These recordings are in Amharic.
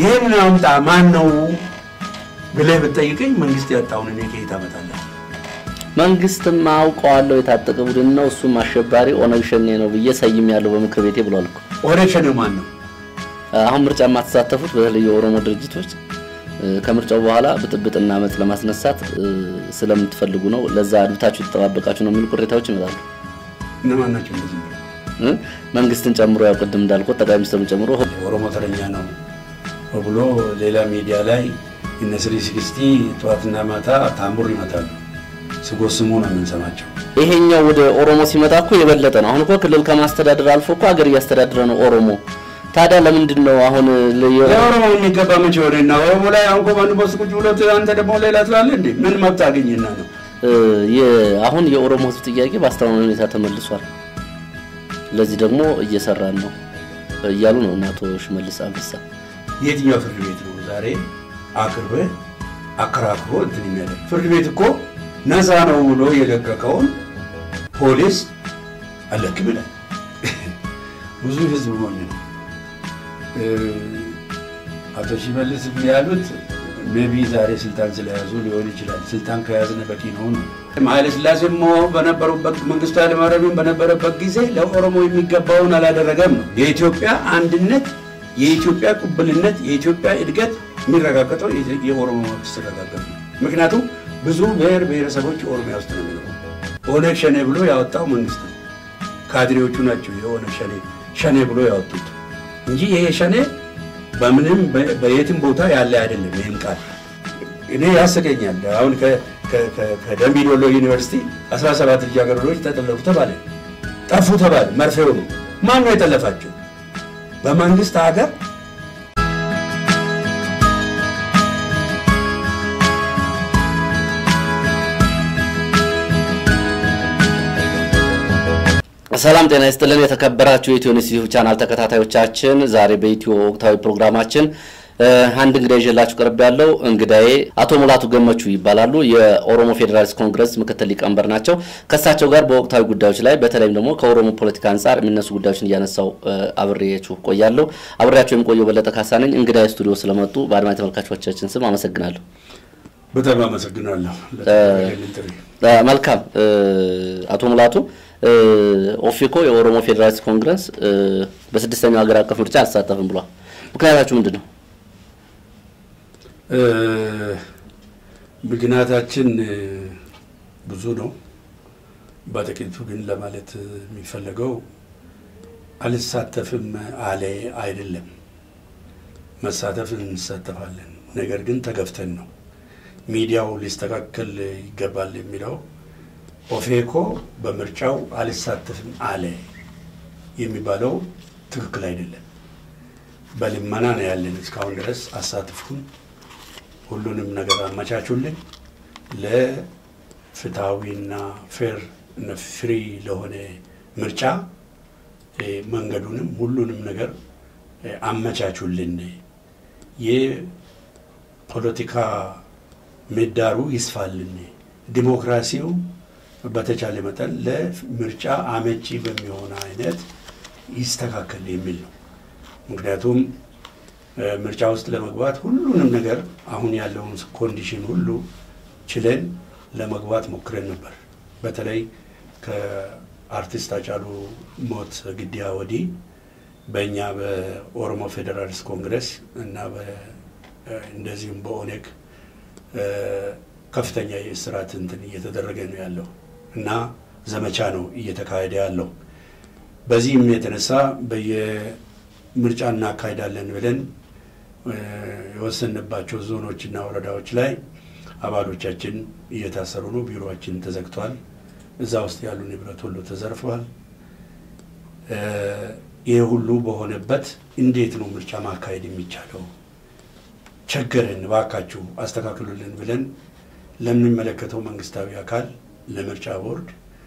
ይህንን አምጣ ማን ነው ብለህ ብትጠይቀኝ መንግስት ያጣውን እኔ ከየት አመጣለሁ? መንግስትም አውቀዋለሁ የታጠቀ ቡድን ነው እሱም አሸባሪ ኦነግ ሸኔ ነው ብዬ ሰይም ያለው በምክር ቤቴ ብሏል እኮ። ኦነግ ሸኔው ማን ነው? አሁን ምርጫ የማትሳተፉት በተለይ የኦሮሞ ድርጅቶች እ፣ ከምርጫው በኋላ ብጥብጥና አመፅ ለማስነሳት እ፣ ስለምትፈልጉ ነው፣ ለዛ አድብታችሁ የተጠባበቃችሁ ነው የሚሉ ቅሬታዎች ይመጣሉ። እነማን ናቸው እንደዚህ የሚሉ? እ፣ መንግስትን ጨምሮ ያው ቅድም እንዳልኩት ጠቅላይ ሚኒስትሩን ጨምሮ የኦሮሞ ተረኛ ነው ብሎ ሌላ ሚዲያ ላይ እነ ስሪ ሲክስቲ ጠዋትና ማታ ታምቡር ይመታሉ። ስጎስሙ ነው የምንሰማቸው። ይሄኛው ወደ ኦሮሞ ሲመጣ እኮ የበለጠ ነው። አሁን እኮ ክልል ከማስተዳደር አልፎ እኮ ሀገር እያስተዳደረ ነው ኦሮሞ። ታዲያ ለምንድን ነው አሁን ለ- የ- ለኦሮሞ የሚገባ መቼ ሆነና ኦሮሞ ላይ አሁን ኮማንድ ፖስት ቁጭ ብሎ አንተ ደግሞ ሌላ ትላለህ እንዴ? ምን መብት አገኘና ነው? እ፣ የ- አሁን የኦሮሞ ህዝብ ጥያቄ በአስተማማኝ ሁኔታ ተመልሷል። ለዚህ ደግሞ እየሰራን ነው እያሉ ነው እነ አቶ ሽመልስ አብዲሳ። የትኛው ፍርድ ቤት ነው ዛሬ አቅርበህ አከራክሮ እንትን የሚያደርግ? ፍርድ ቤት እኮ ነፃ ነው ብሎ የለቀቀውን ፖሊስ አለክም ይላል። ብዙ ህዝብ ሞኝ ነው። እ፣ አቶ ሽመልስ ያሉት ሜቢ ዛሬ ስልጣን ስለያዙ ሊሆን ይችላል። ስልጣን ከያዝነ በቂ ነው ነው። ኃይለ ሥላሴም በነበሩበት መንግስቱ ኃይለማርያምም በነበረበት ጊዜ ለኦሮሞ የሚገባውን አላደረገም ነው። የኢትዮጵያ አንድነት፣ የኢትዮጵያ ቁብልነት፣ የኢትዮጵያ እድገት የሚረጋገጠው የኦሮሞ መንግስት ሲረጋገጥ ነው። ምክንያቱም ብዙ ብሔር ብሔረሰቦች ኦሮሚያ ውስጥ ነው የሚኖሩ። ኦነግ ሸኔ ብሎ ያወጣው መንግስት ነው። ካድሬዎቹ ናቸው የኦነግ ሸኔ ሸኔ ብሎ ያወጡት እንጂ ይሄ ሸኔ በምንም በ- በየትም ቦታ ያለ አይደለም። ይህም ቃል እኔ ያስቀኛል። አሁን ከ- ከ- ከ- ከደምቢ ዶሎ ዩኒቨርሲቲ 17 ልጃገረዶች ተጠለፉ ተባለ፣ ጠፉ ተባለ። መርፌው ነው። ማን ነው የጠለፋቸው? በመንግስት ሀገር ሰላም ጤና ይስጥልን። የተከበራችሁ የኢትዮ ኒውስ ዩቲዩብ ቻናል ተከታታዮቻችን ዛሬ በኢትዮ ወቅታዊ ፕሮግራማችን እ፣ አንድ እንግዳ ይዤላችሁ ቀርብ ያለው እንግዳዬ አቶ ሙላቱ ገመቹ ይባላሉ። የኦሮሞ ፌዴራሊስት ኮንግረስ ምክትል ሊቀመንበር ናቸው። ከእሳቸው ጋር በወቅታዊ ጉዳዮች ላይ በተለይም ደግሞ ከኦሮሞ ፖለቲካ አንጻር የሚነሱ ጉዳዮችን እያነሳው እ፣ አብሬያችሁ ቆያለሁ። አብሬያቸው የሚቆየው በለጠ ካሳ ነኝ። እንግዳዬ ስቱዲዮ ስለመጡ በአድማጭ ተመልካቾቻችን ስም አመሰግናለሁ። በጣም አመሰግናለሁ ለተደረገልኝ ጥሪ። እ፣ መልካም እ፣ አቶ ሙላቱ እ፣ ኦፌኮ የኦሮሞ ፌዴራሊስት ኮንግረስ እ፣ በስድስተኛው ሀገር አቀፍ ምርጫ አልተሳተፍም ብሏል። ምክንያታችሁ ምንድን ነው? እ፣ ምክንያታችን እ፣ ብዙ ነው። በጥቂቱ ግን ለማለት የሚፈለገው አልሳተፍም አለ አይደለም። መሳተፍ እንሳተፋለን፣ ነገር ግን ተገፍተን ነው። ሚዲያው ሊስተካከል ይገባል የሚለው ኦፌኮ በምርጫው አልሳተፍም አለ የሚባለው ትክክል አይደለም። በልመና ነው ያለን እስካሁን ድረስ አሳትፉን፣ ሁሉንም ነገር አመቻቹልን፣ ለፍትሐዊና ፌር ፍሪ ለሆነ ምርጫ እ፣ መንገዱንም ሁሉንም ነገር እ፣ አመቻቹልን። የፖለቲካ ምህዳሩ ይስፋልን፣ ዲሞክራሲው በተቻለ መጠን ለምርጫ አመቺ በሚሆን አይነት ይስተካከል የሚል ነው። ምክንያቱም እ፣ ምርጫ ውስጥ ለመግባት ሁሉንም ነገር አሁን ያለውን ኮንዲሽን ሁሉ ችለን ለመግባት ሞክረን ነበር። በተለይ ከአርቲስት ሃጫሉ ሞት ግድያ ወዲህ በእኛ በኦሮሞ ፌዴራሊስት ኮንግረስ እና በ- እ፣ እንደዚሁም በኦኔግ እ፣ ከፍተኛ የእስራት እንትን እየተደረገ ነው ያለው እና ዘመቻ ነው እየተካሄደ ያለው። በዚህም የተነሳ በየምርጫ እናካሄዳለን ብለን እ፣ የወሰንባቸው ዞኖችና ወረዳዎች ላይ አባሎቻችን እየታሰሩ ነው። ቢሮችን ተዘግቷል። እዛ ውስጥ ያሉ ንብረት ሁሉ ተዘርፈዋል። እ፣ ይህ ሁሉ በሆነበት እንዴት ነው ምርጫ ማካሄድ የሚቻለው? ቸገረን፣ እባካችሁ አስተካክሉልን ብለን ለሚመለከተው መንግስታዊ አካል ለምርጫ ቦርድ፣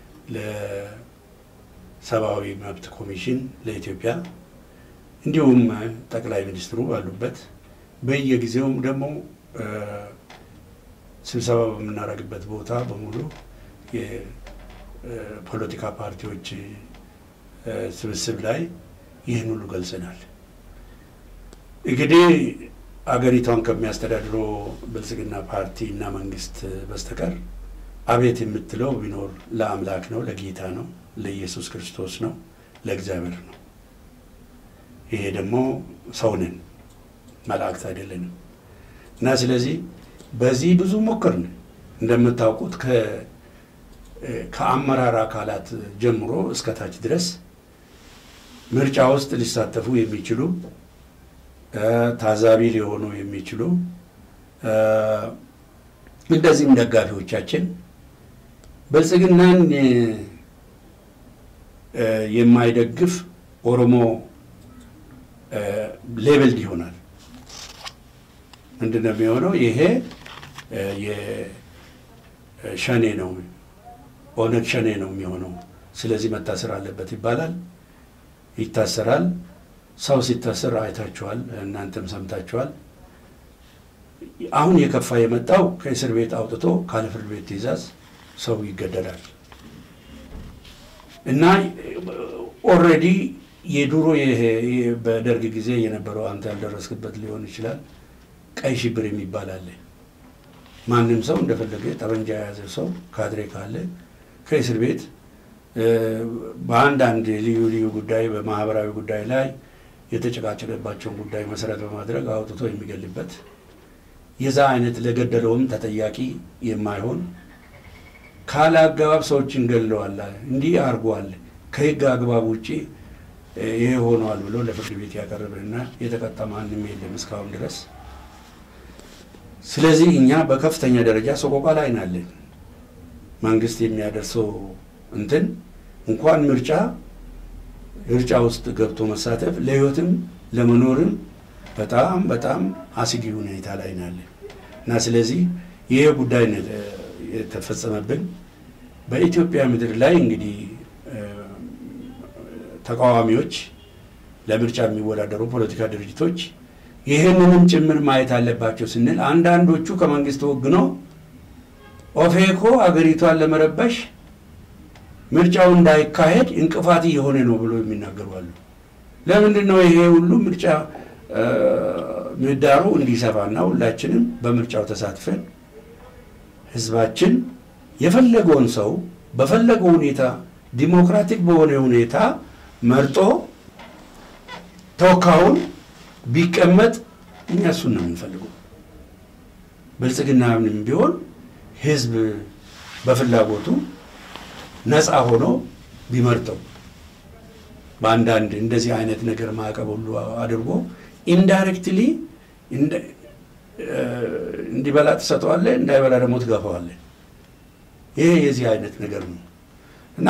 ለሰብአዊ መብት ኮሚሽን ለኢትዮጵያ እንዲሁም ጠቅላይ ሚኒስትሩ ባሉበት በየጊዜውም ደግሞ እ፣ ስብሰባ በምናደርግበት ቦታ በሙሉ የፖለቲካ ፓርቲዎች እ፣ ስብስብ ላይ ይህን ሁሉ ገልጸናል። እንግዲህ አገሪቷን ከሚያስተዳድረው ብልጽግና ፓርቲ እና መንግስት በስተቀር አቤት የምትለው ቢኖር ለአምላክ ነው፣ ለጌታ ነው፣ ለኢየሱስ ክርስቶስ ነው፣ ለእግዚአብሔር ነው። ይሄ ደግሞ ሰውንን መላእክት አይደለንም እና ስለዚህ በዚህ ብዙ ሞከርን። እንደምታውቁት ከአመራር አካላት ጀምሮ እስከ ታች ድረስ ምርጫ ውስጥ ሊሳተፉ የሚችሉ ታዛቢ ሊሆኑ የሚችሉ እንደዚህም ደጋፊዎቻችን ብልጽግናን የማይደግፍ ኦሮሞ ሌበልድ ይሆናል። ምንድን ነው የሚሆነው? ይሄ የሸኔ ነው ኦነግ ሸኔ ነው የሚሆነው። ስለዚህ መታሰር አለበት ይባላል፣ ይታሰራል። ሰው ሲታሰር አይታችኋል፣ እናንተም ሰምታችኋል። አሁን የከፋ የመጣው ከእስር ቤት አውጥቶ ካለ ፍርድ ቤት ትዕዛዝ ሰው ይገደላል እና ኦልሬዲ የድሮ በደርግ ጊዜ የነበረው አንተ ያልደረስክበት ሊሆን ይችላል። ቀይ ሽብር የሚባል አለ። ማንም ሰው እንደፈለገ ጠመንጃ የያዘ ሰው ካድሬ ካለ ከእስር ቤት በአንዳንድ ልዩ ልዩ ጉዳይ በማህበራዊ ጉዳይ ላይ የተጨቃጨቀባቸውን ጉዳይ መሰረት በማድረግ አውጥቶ የሚገልበት የዛ አይነት ለገደለውም ተጠያቂ የማይሆን ካለ አግባብ ሰዎችን ገድለዋል፣ እንዲህ አድርጓል፣ ከህግ አግባብ ውጭ ይሄ ሆኗል ብሎ ለፍርድ ቤት ያቀረበና የተቀጣ ማንም የለም እስካሁን ድረስ። ስለዚህ እኛ በከፍተኛ ደረጃ ሰቆቃ ላይ ናለን። መንግስት የሚያደርሰው እንትን እንኳን ምርጫ ምርጫ ውስጥ ገብቶ መሳተፍ ለህይወትም ለመኖርም በጣም በጣም አስጊ ሁኔታ ላይ ናለን እና ስለዚህ ይሄ ጉዳይ የተፈጸመብን በኢትዮጵያ ምድር ላይ እንግዲህ ተቃዋሚዎች ለምርጫ የሚወዳደሩ ፖለቲካ ድርጅቶች ይህንንም ጭምር ማየት አለባቸው ስንል አንዳንዶቹ ከመንግስት ወግነው ኦፌኮ አገሪቷን ለመረበሽ ምርጫው እንዳይካሄድ እንቅፋት እየሆነ ነው ብሎ የሚናገሩ አሉ። ለምንድን ነው ይሄ ሁሉ ምርጫ ምህዳሩ እንዲሰፋና ሁላችንም በምርጫው ተሳትፈን ህዝባችን የፈለገውን ሰው በፈለገው ሁኔታ ዲሞክራቲክ በሆነ ሁኔታ መርጦ ተወካዩን ቢቀመጥ እኛ እሱን ነው የምንፈልገው። ብልጽግናንም ቢሆን ህዝብ በፍላጎቱ ነፃ ሆኖ ቢመርጠው በአንዳንድ እንደዚህ አይነት ነገር ማዕቀብ ሁሉ አድርጎ ኢንዳይሬክትሊ እንዲበላ ትሰጠዋለህ፣ እንዳይበላ ደግሞ ትገፋዋለህ። ይሄ የዚህ አይነት ነገር ነው እና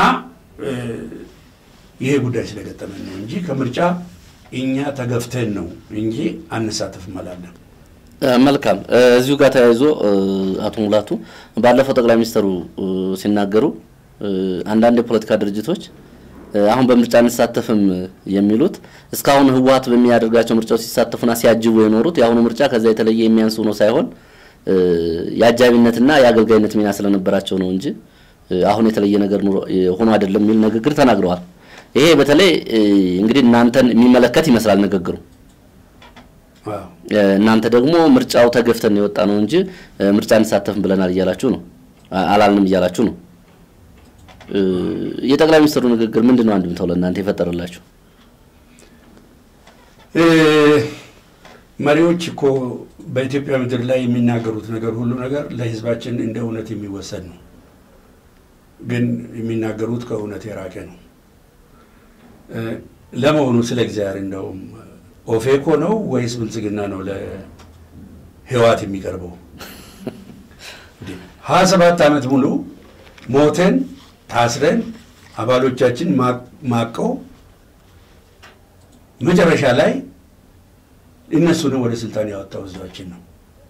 ይሄ ጉዳይ ስለገጠመን ነው እንጂ ከምርጫ እኛ ተገፍተን ነው እንጂ አንሳተፍም አላለም። መልካም። እዚሁ ጋር ተያይዞ አቶ ሙላቱ ባለፈው ጠቅላይ ሚኒስትሩ ሲናገሩ አንዳንድ የፖለቲካ ድርጅቶች አሁን በምርጫ አንሳተፍም የሚሉት እስካሁን ህወሓት በሚያደርጋቸው ምርጫዎች ሲሳተፉና ሲያጅቡ የኖሩት የአሁኑ ምርጫ ከዛ የተለየ የሚያንስ ሆኖ ሳይሆን የአጃቢነትና የአገልጋይነት ሚና ስለነበራቸው ነው እንጂ አሁን የተለየ ነገር ሆኖ አይደለም የሚል ንግግር ተናግረዋል። ይሄ በተለይ እንግዲህ እናንተን የሚመለከት ይመስላል ንግግሩ። እናንተ ደግሞ ምርጫው ተገፍተን የወጣ ነው እንጂ ምርጫ አንሳተፍም ብለናል እያላችሁ ነው፣ አላልንም እያላችሁ ነው። የጠቅላይ ሚኒስትሩ ንግግር ምንድን ነው አንድምታው ለእናንተ የፈጠረላችሁ? መሪዎች እኮ በኢትዮጵያ ምድር ላይ የሚናገሩት ነገር ሁሉ ነገር ለህዝባችን እንደ እውነት የሚወሰድ ነው። ግን የሚናገሩት ከእውነት የራቀ ነው። ለመሆኑ ስለ እግዚአብሔር እንደውም ኦፌኮ ነው ወይስ ብልጽግና ነው ለህዋት የሚቀርበው? ሀያ ሰባት ዓመት ሙሉ ሞተን ታስረን አባሎቻችን ማቀው መጨረሻ ላይ እነሱንም ወደ ስልጣን ያወጣው ህዝባችን ነው።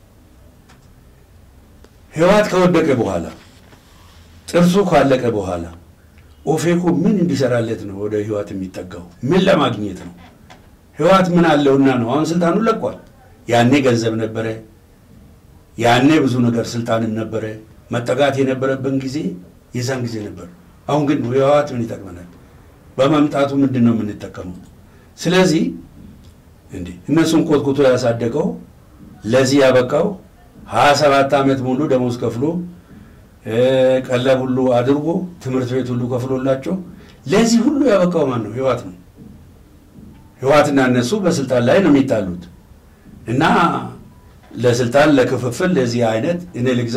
ህወሓት ከወደቀ በኋላ ጥርሱ ካለቀ በኋላ ኦፌኮ ምን እንዲሰራለት ነው ወደ ህወሓት የሚጠጋው? ምን ለማግኘት ነው? ህወሓት ምን አለውና ነው? አሁን ስልጣኑን ለቋል። ያኔ ገንዘብ ነበረ፣ ያኔ ብዙ ነገር ስልጣንም ነበረ። መጠጋት የነበረብን ጊዜ የዛን ጊዜ ነበር። አሁን ግን ህወሓት ምን ይጠቅመናል? በመምጣቱ ምንድን ነው የምንጠቀመው? ስለዚህ እንዴ እነሱን ኮትኩቶ ያሳደገው ለዚህ ያበቃው ሀያ ሰባት ዓመት ሙሉ ደሞዝ ከፍሎ ቀለብ ሁሉ አድርጎ ትምህርት ቤት ሁሉ ከፍሎላቸው ለዚህ ሁሉ ያበቃው ማን ነው? ህወሓት ነው። ህወሓትና እነሱ በስልጣን ላይ ነው የሚጣሉት እና ለስልጣን ለክፍፍል ለዚህ አይነት እኔ ልግዛ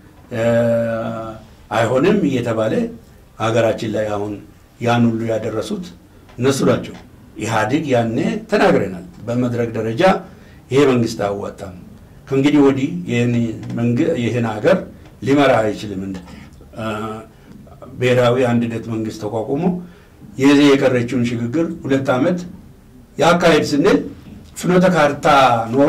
አይሆንም እየተባለ ሀገራችን ላይ አሁን ያን ሁሉ ያደረሱት እነሱ ናቸው። ኢህአዴግ ያኔ ተናግረናል። በመድረክ ደረጃ ይሄ መንግስት አያዋጣም፣ ከእንግዲህ ወዲህ ይህን ሀገር ሊመራ አይችልም። እንደ ብሔራዊ አንድነት መንግስት ተቋቁሞ የዚህ የቀረችውን ሽግግር ሁለት ዓመት ያካሄድ ስንል ፍኖተ ካርታ ኖሮ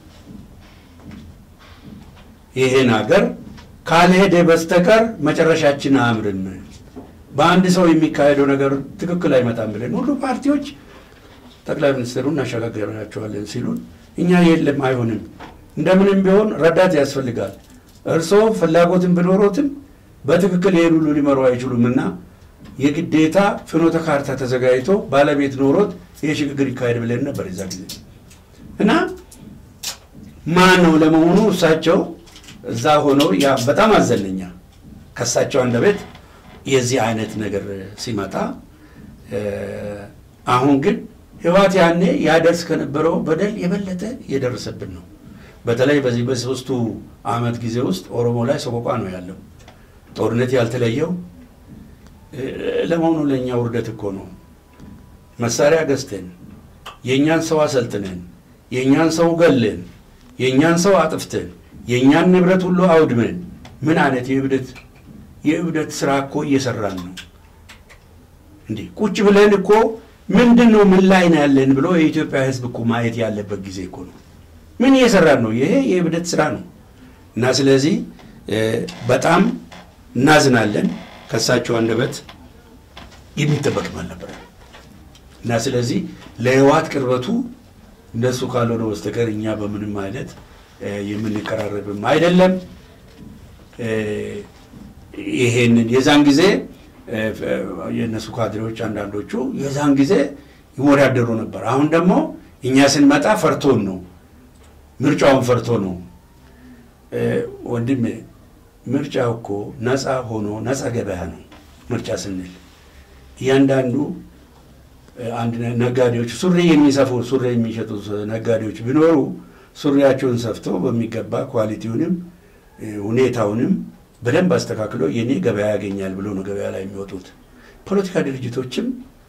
ይህን ሀገር ካልሄደ በስተቀር መጨረሻችን አያምርም፣ በአንድ ሰው የሚካሄደው ነገር ትክክል አይመጣም ብለን ሁሉ ፓርቲዎች ጠቅላይ ሚኒስትሩን እናሸጋግራቸዋለን ሲሉን እኛ የለም አይሆንም፣ እንደምንም ቢሆን ረዳት ያስፈልጋል እርስዎ ፍላጎትን ብኖሮትም በትክክል ይህን ሁሉ ሊመሩ አይችሉም እና የግዴታ ፍኖተ ካርታ ተዘጋጅቶ ባለቤት ኖሮት ይህ ሽግግር ይካሄድ ብለን ነበር የዛ ጊዜ እና ማን ነው ለመሆኑ እሳቸው እዛ ሆነው ያ በጣም አዘነኛ ከእሳቸው አንደበት የዚህ አይነት ነገር ሲመጣ አሁን ግን ህወሓት ያኔ ያደርስ ከነበረው በደል የበለጠ እየደረሰብን ነው። በተለይ በዚህ በሶስቱ ዓመት ጊዜ ውስጥ ኦሮሞ ላይ ሰቆቃ ነው ያለው። ጦርነት ያልተለየው ለመሆኑ ለእኛ ውርደት እኮ ነው። መሳሪያ ገዝተን የእኛን ሰው አሰልጥነን የእኛን ሰው ገለን የእኛን ሰው አጥፍተን የእኛን ንብረት ሁሉ አውድመን ምን አይነት የእብደት የእብደት ስራ እኮ እየሰራን ነው። እንዲህ ቁጭ ብለን እኮ ምንድን ነው ምን ላይ ነው ያለን ብሎ የኢትዮጵያ ሕዝብ እኮ ማየት ያለበት ጊዜ እኮ ነው። ምን እየሰራን ነው? ይሄ የእብደት ስራ ነው እና ስለዚህ በጣም እናዝናለን። ከእሳቸው አንደበት የሚጠበቅም አልነበረ እና ስለዚህ ለህወሓት ቅርበቱ እንደሱ ካልሆነ በስተቀር እኛ በምንም አይነት የምንቀራረብም አይደለም። ይሄንን የዛን ጊዜ የእነሱ ካድሬዎች አንዳንዶቹ የዛን ጊዜ ይወዳደሩ ነበር። አሁን ደግሞ እኛ ስንመጣ ፈርቶን ነው፣ ምርጫውን ፈርቶ ነው። ወንድሜ ምርጫው እኮ ነፃ ሆኖ ነፃ ገበያ ነው። ምርጫ ስንል እያንዳንዱ አንድ ነጋዴዎች ሱሪ የሚሰፉ ሱሪ የሚሸጡ ነጋዴዎች ቢኖሩ ሱሪያቸውን ሰፍተው በሚገባ ኳሊቲውንም ሁኔታውንም በደንብ አስተካክሎ የኔ ገበያ ያገኛል ብሎ ነው ገበያ ላይ የሚወጡት። ፖለቲካ ድርጅቶችም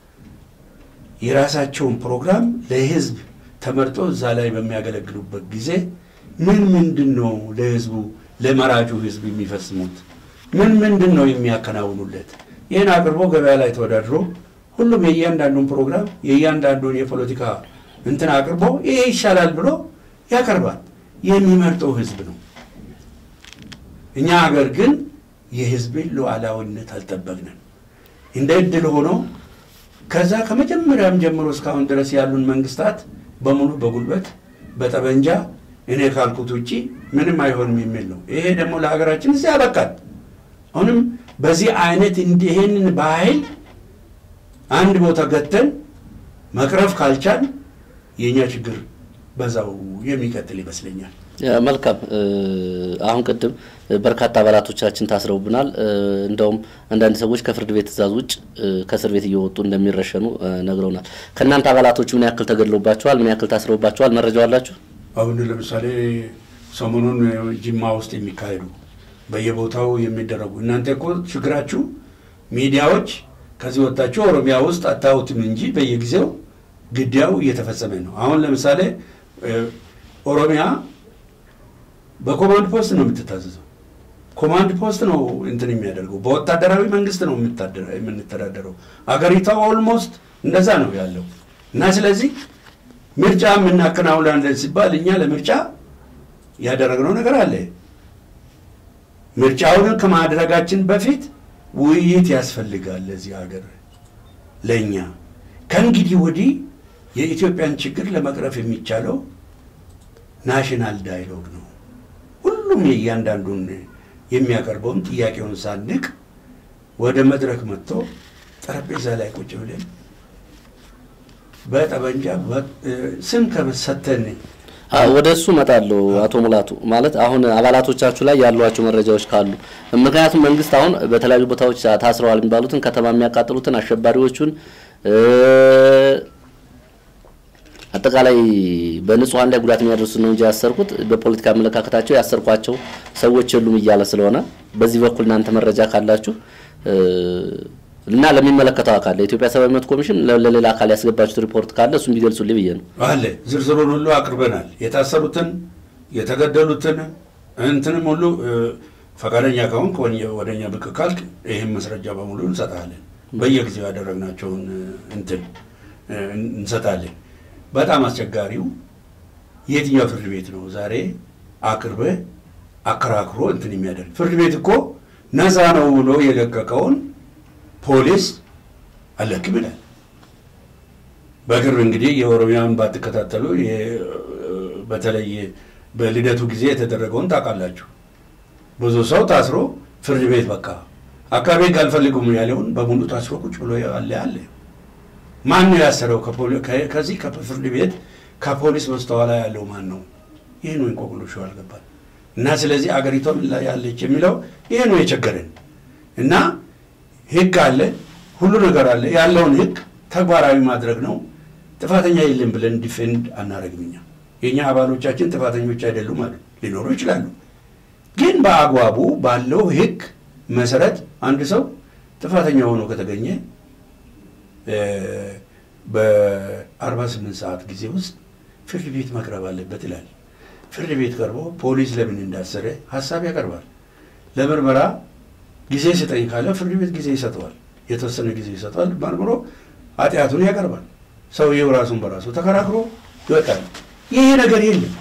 የራሳቸውን ፕሮግራም ለህዝብ ተመርጦ እዛ ላይ በሚያገለግሉበት ጊዜ ምን ምንድን ነው ለህዝቡ ለመራጩ ህዝብ የሚፈጽሙት ምን ምንድን ነው የሚያከናውኑለት? ይህን አቅርቦ ገበያ ላይ ተወዳድሮ ሁሉም የእያንዳንዱን ፕሮግራም የእያንዳንዱን የፖለቲካ እንትን አቅርቦ ይሄ ይሻላል ብሎ ያቀርባል። የሚመርጠው ህዝብ ነው። እኛ ሀገር ግን የህዝብን ሉዓላዊነት አልጠበቅንም። እንደ እድል ሆኖ ከዛ ከመጀመሪያም ጀምሮ እስካሁን ድረስ ያሉን መንግስታት በሙሉ በጉልበት በጠበንጃ እኔ ካልኩት ውጭ ምንም አይሆንም የሚል ነው። ይሄ ደግሞ ለሀገራችን እዚህ ያበቃል። አሁንም በዚህ አይነት ይህንን በኃይል አንድ ቦታ ገተን መቅረፍ ካልቻል የእኛ ችግር በዛው የሚቀጥል ይመስለኛል። መልካም። አሁን ቅድም በርካታ አባላቶቻችን ታስረውብናል። እንደውም አንዳንድ ሰዎች ከፍርድ ቤት ትዕዛዝ ውጭ ከእስር ቤት እየወጡ እንደሚረሸኑ ነግረውናል። ከእናንተ አባላቶቹ ምን ያክል ተገድለውባቸዋል? ምን ያክል ታስረውባቸዋል? መረጃው አላችሁ? አሁን ለምሳሌ ሰሞኑን ጅማ ውስጥ የሚካሄዱ በየቦታው የሚደረጉ እናንተ እኮ ችግራችሁ ሚዲያዎች ከዚህ ወጣችሁ ኦሮሚያ ውስጥ አታዩትም እንጂ በየጊዜው ግድያው እየተፈጸመ ነው። አሁን ለምሳሌ ኦሮሚያ በኮማንድ ፖስት ነው የምትታዘዘው። ኮማንድ ፖስት ነው እንትን የሚያደርገው። በወታደራዊ መንግስት ነው የምንተዳደረው። አገሪቷ ኦልሞስት እንደዛ ነው ያለው እና ስለዚህ ምርጫ የምናከናውናለን ሲባል እኛ ለምርጫ ያደረግነው ነገር አለ። ምርጫውን ከማድረጋችን በፊት ውይይት ያስፈልጋል። ለዚህ ሀገር ለእኛ ከእንግዲህ ወዲህ የኢትዮጵያን ችግር ለመቅረፍ የሚቻለው ናሽናል ዳይሎግ ነው። ሁሉም የእያንዳንዱን የሚያቀርበውን ጥያቄውን ሳንቅ ወደ መድረክ መጥቶ ጠረጴዛ ላይ ቁጭ ብለን በጠበንጃ ስም ከመሰተን ወደ እሱ እመጣለሁ። አቶ ሙላቱ ማለት አሁን አባላቶቻችሁ ላይ ያሏቸው መረጃዎች ካሉ ምክንያቱም መንግስት አሁን በተለያዩ ቦታዎች ታስረዋል የሚባሉትን ከተማ የሚያቃጥሉትን አሸባሪዎቹን አጠቃላይ በንጹሐን ላይ ጉዳት የሚያደርሱ ነው እንጂ ያሰርኩት በፖለቲካ አመለካከታቸው ያሰርኳቸው ሰዎች የሉም እያለ ስለሆነ በዚህ በኩል እናንተ መረጃ ካላችሁ እና ለሚመለከተው አካል ለኢትዮጵያ ሰብአዊ መብት ኮሚሽን ለሌላ አካል ያስገባችሁት ሪፖርት ካለ እሱም ቢገልጹልኝ ብዬ ነው። አለ ዝርዝሩን ሁሉ አቅርበናል። የታሰሩትን የተገደሉትን እንትንም ሁሉ ፈቃደኛ ከሆንክ ወደኛ ብቅ ካልክ ይህም መስረጃ በሙሉ እንሰጣለን። በየጊዜው ያደረግናቸውን እንትን እንሰጣለን። በጣም አስቸጋሪው የትኛው ፍርድ ቤት ነው ዛሬ አቅርበህ አከራክሮ እንትን የሚያደርግ? ፍርድ ቤት እኮ ነፃ ነው ብሎ የለቀቀውን ፖሊስ አለክም ይላል። በቅርብ እንግዲህ የኦሮሚያን ባትከታተሉ በተለይ በልደቱ ጊዜ የተደረገውን ታውቃላችሁ። ብዙ ሰው ታስሮ ፍርድ ቤት በቃ አቃቤ ሕግ አልፈልጉም ያለውን በሙሉ ታስሮ ቁጭ ብሎ ያለ አለ። ማን ነው ያሰረው? ከዚህ ከፍርድ ቤት ከፖሊስ በስተኋላ ያለው ማን ነው? ይህ ነው እንቆቅልሹ አልገባል። እና ስለዚህ አገሪቷ ምን ላይ ያለች የሚለው ይሄ ነው የቸገረን እና ህግ አለ፣ ሁሉ ነገር አለ። ያለውን ህግ ተግባራዊ ማድረግ ነው። ጥፋተኛ የለም ብለን ዲፌንድ አናረግም። እኛ የእኛ አባሎቻችን ጥፋተኞች አይደሉም አሉ ሊኖሩ ይችላሉ። ግን በአግባቡ ባለው ህግ መሰረት አንድ ሰው ጥፋተኛ ሆኖ ከተገኘ በ48 ሰዓት ጊዜ ውስጥ ፍርድ ቤት መቅረብ አለበት ይላል። ፍርድ ቤት ቀርቦ ፖሊስ ለምን እንዳሰረ ሀሳብ ያቀርባል። ለምርመራ ጊዜ ስጠኝ ካለ ፍርድ ቤት ጊዜ ይሰጠዋል። የተወሰነ ጊዜ ይሰጠዋል። መርምሮ ኃጢአቱን ያቀርባል። ሰውየው ራሱን በራሱ ተከራክሮ ይወጣል። ይሄ ነገር የለም።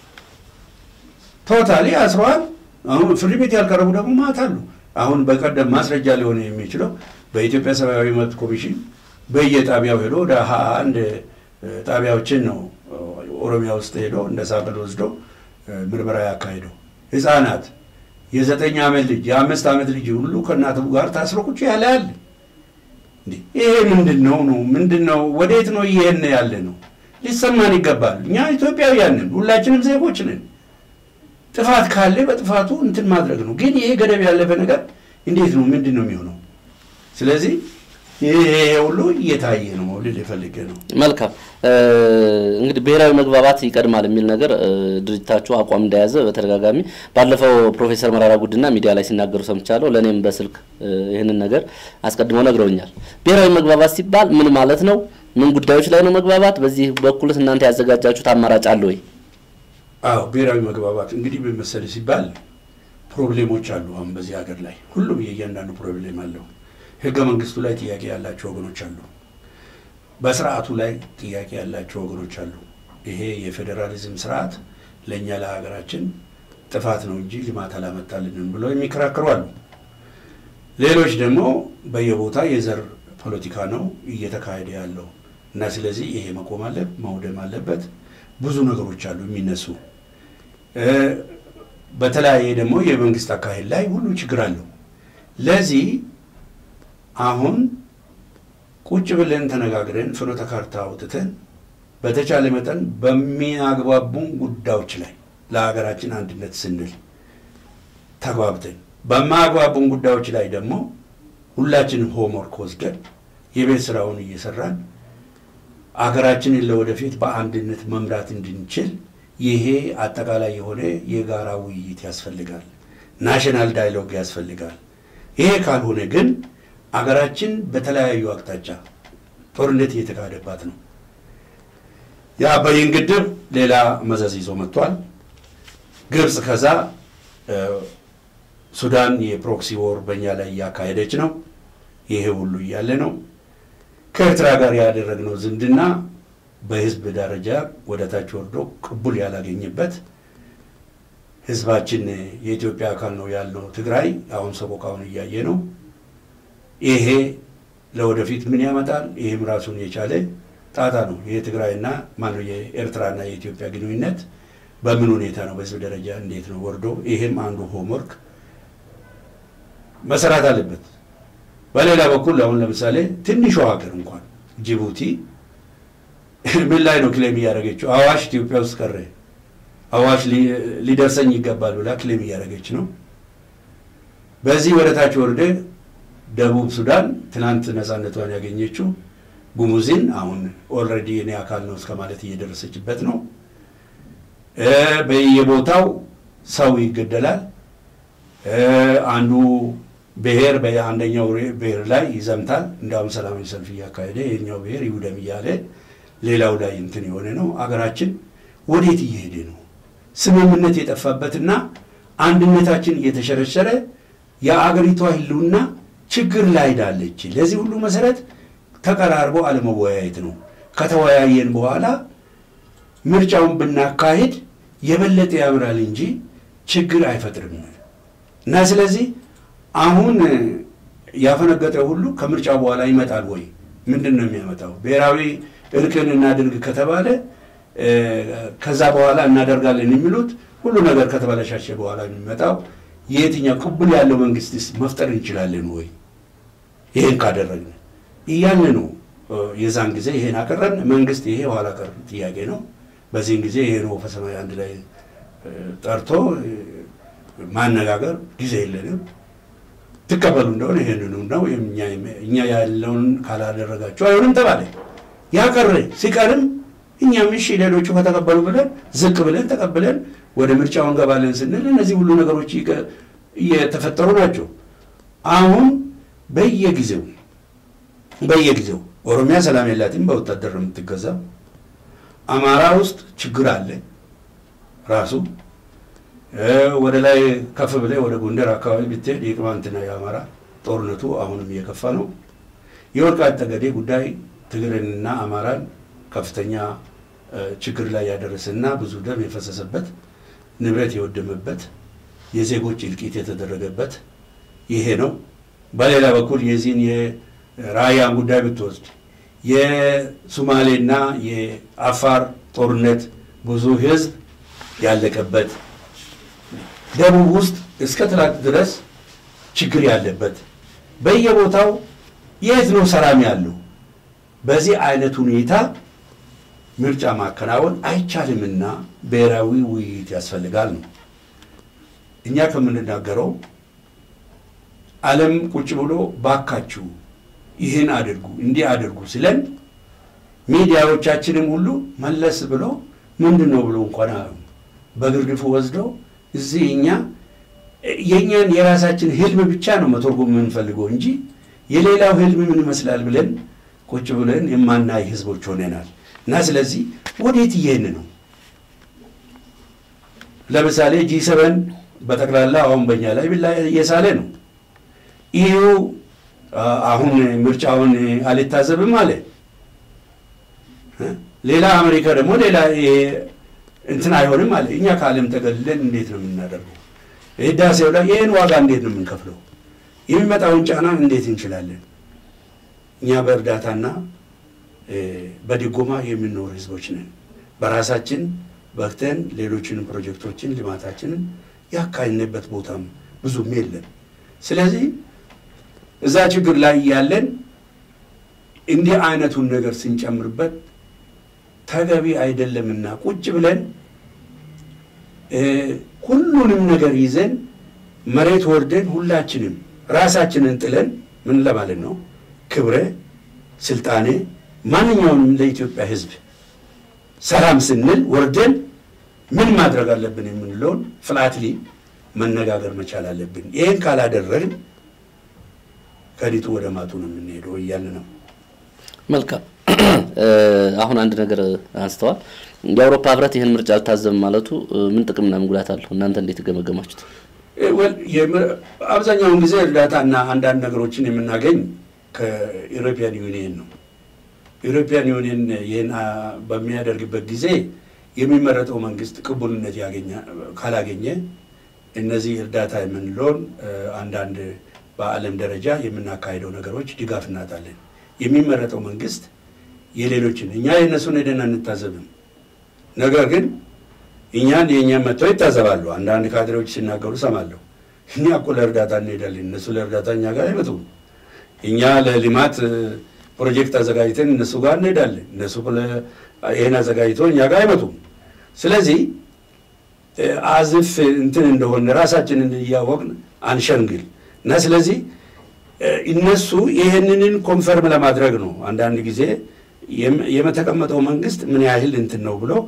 ቶታሊ አስረዋል። አሁን ፍርድ ቤት ያልቀረቡ ደግሞ ማት አሉ። አሁን በቀደም ማስረጃ ሊሆን የሚችለው በኢትዮጵያ ሰብአዊ መብት ኮሚሽን በየጣቢያው ሄዶ ወደ ሀያ አንድ ጣቢያዎችን ነው ኦሮሚያ ውስጥ ሄዶ እንደ ሳምፕል ወስዶ ምርመራ ያካሄደው ህፃናት የዘጠኝ ዓመት ልጅ የአምስት ዓመት ልጅ ሁሉ ከእናቱ ጋር ታስሮ ቁጭ ያለ አለ። ይሄ ምንድን ነው ነው ምንድን ነው? ወዴት ነው ይሄን ያለ ነው? ሊሰማን ይገባል። እኛ ኢትዮጵያውያን ነን፣ ሁላችንም ዜጎች ነን። ጥፋት ካለ በጥፋቱ እንትን ማድረግ ነው። ግን ይሄ ገደብ ያለፈ ነገር እንዴት ነው ምንድን ነው የሚሆነው? ስለዚህ ይሄ ሁሉ እየታየ ነው ልል የፈልጌ ነው። መልካም እንግዲህ ብሔራዊ መግባባት ይቀድማል የሚል ነገር ድርጅታችሁ አቋም እንደያዘ በተደጋጋሚ ባለፈው ፕሮፌሰር መራራ ጉዲና ሚዲያ ላይ ሲናገሩ ሰምቻለሁ። ለእኔም በስልክ ይህንን ነገር አስቀድመው ነግረውኛል። ብሔራዊ መግባባት ሲባል ምን ማለት ነው? ምን ጉዳዮች ላይ ነው መግባባት? በዚህ በኩልስ እናንተ ያዘጋጃችሁት አማራጭ አለ ወይ? አዎ ብሔራዊ መግባባት እንግዲህ በመሰለ ሲባል ፕሮብሌሞች አሉ። አሁን በዚህ ሀገር ላይ ሁሉም የእያንዳንዱ ፕሮብሌም አለው። ህገ መንግስቱ ላይ ጥያቄ ያላቸው ወገኖች አሉ። በስርዓቱ ላይ ጥያቄ ያላቸው ወገኖች አሉ። ይሄ የፌዴራሊዝም ስርዓት ለእኛ ለሀገራችን ጥፋት ነው እንጂ ልማት አላመጣልንም ብለው የሚከራከሩ አሉ። ሌሎች ደግሞ በየቦታ የዘር ፖለቲካ ነው እየተካሄደ ያለው እና ስለዚህ ይሄ መቆም አለ መውደም አለበት። ብዙ ነገሮች አሉ የሚነሱ በተለያየ ደግሞ የመንግስት አካሄድ ላይ ሁሉ ችግር አለው። ለዚህ አሁን ቁጭ ብለን ተነጋግረን ፍኖተ ካርታ አውጥተን በተቻለ መጠን በሚያግባቡን ጉዳዮች ላይ ለሀገራችን አንድነት ስንል ተግባብተን በማያግባቡን ጉዳዮች ላይ ደግሞ ሁላችንም ሆምወርክ ወስደን የቤት ስራውን እየሰራን አገራችንን ለወደፊት በአንድነት መምራት እንድንችል ይሄ አጠቃላይ የሆነ የጋራ ውይይት ያስፈልጋል። ናሽናል ዳይሎግ ያስፈልጋል። ይሄ ካልሆነ ግን አገራችን በተለያዩ አቅጣጫ ጦርነት እየተካሄደባት ነው። የአባይን ግድብ ሌላ መዘዝ ይዞ መጥቷል። ግብፅ ከዛ ሱዳን የፕሮክሲ ወር በእኛ ላይ እያካሄደች ነው። ይሄ ሁሉ እያለ ነው ከኤርትራ ጋር ያደረግነው ዝምድና በህዝብ ደረጃ ወደ ታች ወርዶ ቅቡል ያላገኘበት ህዝባችን የኢትዮጵያ አካል ነው ያለው ትግራይ አሁን ሰቆቃውን እያየ ነው። ይሄ ለወደፊት ምን ያመጣል? ይህም ራሱን የቻለ ጣጣ ነው። የትግራይና ማነው የኤርትራና የኢትዮጵያ ግንኙነት በምን ሁኔታ ነው በህዝብ ደረጃ እንዴት ነው ወርዶ፣ ይሄም አንዱ ሆምወርክ መሰራት አለበት። በሌላ በኩል አሁን ለምሳሌ ትንሿ ሀገር እንኳን ጅቡቲ ምን ላይ ነው ክሌም እያደረገችው? አዋሽ ኢትዮጵያ ውስጥ ቀረ። አዋሽ ሊደርሰኝ ይገባል ብላ ክሌም እያደረገች ነው። በዚህ ወደ ታች ወርደ ደቡብ ሱዳን ትናንት ነፃነቷን ያገኘችው ጉሙዝን አሁን ኦልሬዲ እኔ አካል ነው እስከ ማለት እየደረሰችበት ነው። በየቦታው ሰው ይገደላል። አንዱ ብሔር በአንደኛው ብሔር ላይ ይዘምታል። እንዳውም ሰላማዊ ሰልፍ እያካሄደ ይህኛው ብሔር ይውደም እያለ ሌላው ላይ እንትን የሆነ ነው። አገራችን ወዴት እየሄደ ነው? ስምምነት የጠፋበትና አንድነታችን እየተሸረሸረ የአገሪቷ ሕልውና ችግር ላይ ዳለች። ለዚህ ሁሉ መሰረት ተቀራርቦ አለመወያየት ነው። ከተወያየን በኋላ ምርጫውን ብናካሄድ የበለጠ ያምራል እንጂ ችግር አይፈጥርም እና ስለዚህ አሁን ያፈነገጠ ሁሉ ከምርጫ በኋላ ይመጣል ወይ? ምንድን ነው የሚያመጣው? ብሔራዊ እርቅን እናድርግ ከተባለ ከዛ በኋላ እናደርጋለን የሚሉት ሁሉ ነገር ከተበላሻሸ በኋላ የሚመጣው የየትኛው ቅቡል ያለው መንግስትስ መፍጠር እንችላለን ወይ? ይሄን ካደረግን እያልን ነው። የዛን ጊዜ ይሄን አቀረብን። መንግስት ይሄ ኋላ ቀር ጥያቄ ነው። በዚህን ጊዜ ይሄን ወፈ ሰማይ አንድ ላይ ጠርቶ ማነጋገር ጊዜ የለንም። ትቀበሉ እንደሆነ ይሄንኑ ነው እኛ ያለውን ካላደረጋችሁ አይሆንም ተባለ። ያቀረ ሲቀርም እኛም እሺ ሌሎቹ ከተቀበሉ ብለን ዝቅ ብለን ተቀብለን ወደ ምርጫው እንገባለን ስንል እነዚህ ሁሉ ነገሮች እየተፈጠሩ ናቸው። አሁን በየጊዜው በየጊዜው ኦሮሚያ ሰላም የላትም፣ በወታደር ነው የምትገዛው። አማራ ውስጥ ችግር አለ ራሱ ወደ ላይ ከፍ ብለህ ወደ ጎንደር አካባቢ ብትሄድ የቅማንትና የአማራ ጦርነቱ አሁንም እየከፋ ነው። የወልቃይት ጠገዴ ጉዳይ ትግርንና አማራን ከፍተኛ ችግር ላይ ያደረሰና ብዙ ደም የፈሰሰበት ንብረት የወደመበት የዜጎች እልቂት የተደረገበት ይሄ ነው። በሌላ በኩል የዚህን የራያን ጉዳይ ብትወስድ የሱማሌና የአፋር ጦርነት ብዙ ሕዝብ ያለቀበት ደቡብ ውስጥ እስከ ትላንት ድረስ ችግር ያለበት በየቦታው የት ነው ሰላም ያለው? በዚህ አይነት ሁኔታ ምርጫ ማከናወን አይቻልምና ብሔራዊ ውይይት ያስፈልጋል ነው እኛ ከምንናገረው። ዓለም ቁጭ ብሎ ባካችሁ ይህን አድርጉ እንዲህ አድርጉ ስለን ሚዲያዎቻችንም ሁሉ መለስ ብሎ ምንድን ነው ብሎ እንኳን በግርድፉ ወስደው እዚህ እኛ የእኛን የራሳችን ህልም ብቻ ነው መተርጎም የምንፈልገው እንጂ የሌላው ህልም ምን ይመስላል ብለን ቁጭ ብለን የማናይ ህዝቦች ሆነናል። እና ስለዚህ ወዴት እየሄን ነው? ለምሳሌ ጂ ሰበን በጠቅላላ አሁን በኛ ላይ ብላ እየሳለ ነው። ይሁ አሁን ምርጫውን አልታዘብም አለ። ሌላ አሜሪካ ደግሞ ሌላ እንትን አይሆንም አለ። እኛ ከዓለም ተገልለን እንዴት ነው የምናደርገው? ህዳሴው ላይ ይህን ዋጋ እንዴት ነው የምንከፍለው? የሚመጣውን ጫና እንዴት እንችላለን? እኛ በእርዳታና በድጎማ የምንኖር ህዝቦች ነን። በራሳችን በክተን ሌሎችን ፕሮጀክቶችን ልማታችንን ያካሄድንበት ቦታም ብዙም የለም። ስለዚህ እዛ ችግር ላይ ያለን እንዲህ አይነቱን ነገር ስንጨምርበት ተገቢ አይደለምና ቁጭ ብለን ሁሉንም ነገር ይዘን መሬት ወርደን ሁላችንም ራሳችንን ጥለን ምን ለማለት ነው ክብረ ስልጣኔ ማንኛውንም ለኢትዮጵያ ህዝብ ሰላም ስንል ወርደን ምን ማድረግ አለብን የምንለውን ፍላትሊ መነጋገር መቻል አለብን። ይህን ካላደረግን ከዲጡ ወደ ማጡ ነው የምንሄደው እያለ ነው። መልካም። አሁን አንድ ነገር አንስተዋል። የአውሮፓ ህብረት ይህን ምርጫ አልታዘብም ማለቱ ምን ጥቅምና ምን ጉዳት አለው? እናንተ እንዴት ገመገማችሁት? አብዛኛውን ጊዜ እርዳታና አንዳንድ ነገሮችን የምናገኝ ከኢሮፒያን ዩኒየን ነው። ኢሮፒያን ዩኒየን ይህን በሚያደርግበት ጊዜ የሚመረጠው መንግስት ቅቡልነት ካላገኘ እነዚህ እርዳታ የምንለውን አንዳንድ በዓለም ደረጃ የምናካሄደው ነገሮች ድጋፍ እናጣለን። የሚመረጠው መንግስት የሌሎችን እኛ የእነሱን ሄደን አንታዘብም። ነገር ግን እኛን የእኛን መጥተው ይታዘባሉ። አንዳንድ ካድሬዎች ሲናገሩ ሰማለሁ። እኛ እኮ ለእርዳታ እንሄዳለን፣ እነሱ ለእርዳታ እኛ ጋር አይመጡም። እኛ ለልማት ፕሮጀክት አዘጋጅተን እነሱ ጋር እንሄዳለን፣ እነሱ ይህን አዘጋጅቶ እኛ ጋር አይመጡም። ስለዚህ አዝፍ እንትን እንደሆነ ራሳችንን እያወቅን አንሸንግል እና ስለዚህ እነሱ ይህንንን ኮንፈርም ለማድረግ ነው አንዳንድ ጊዜ የመተቀመጠው መንግስት ምን ያህል እንትን ነው ብሎ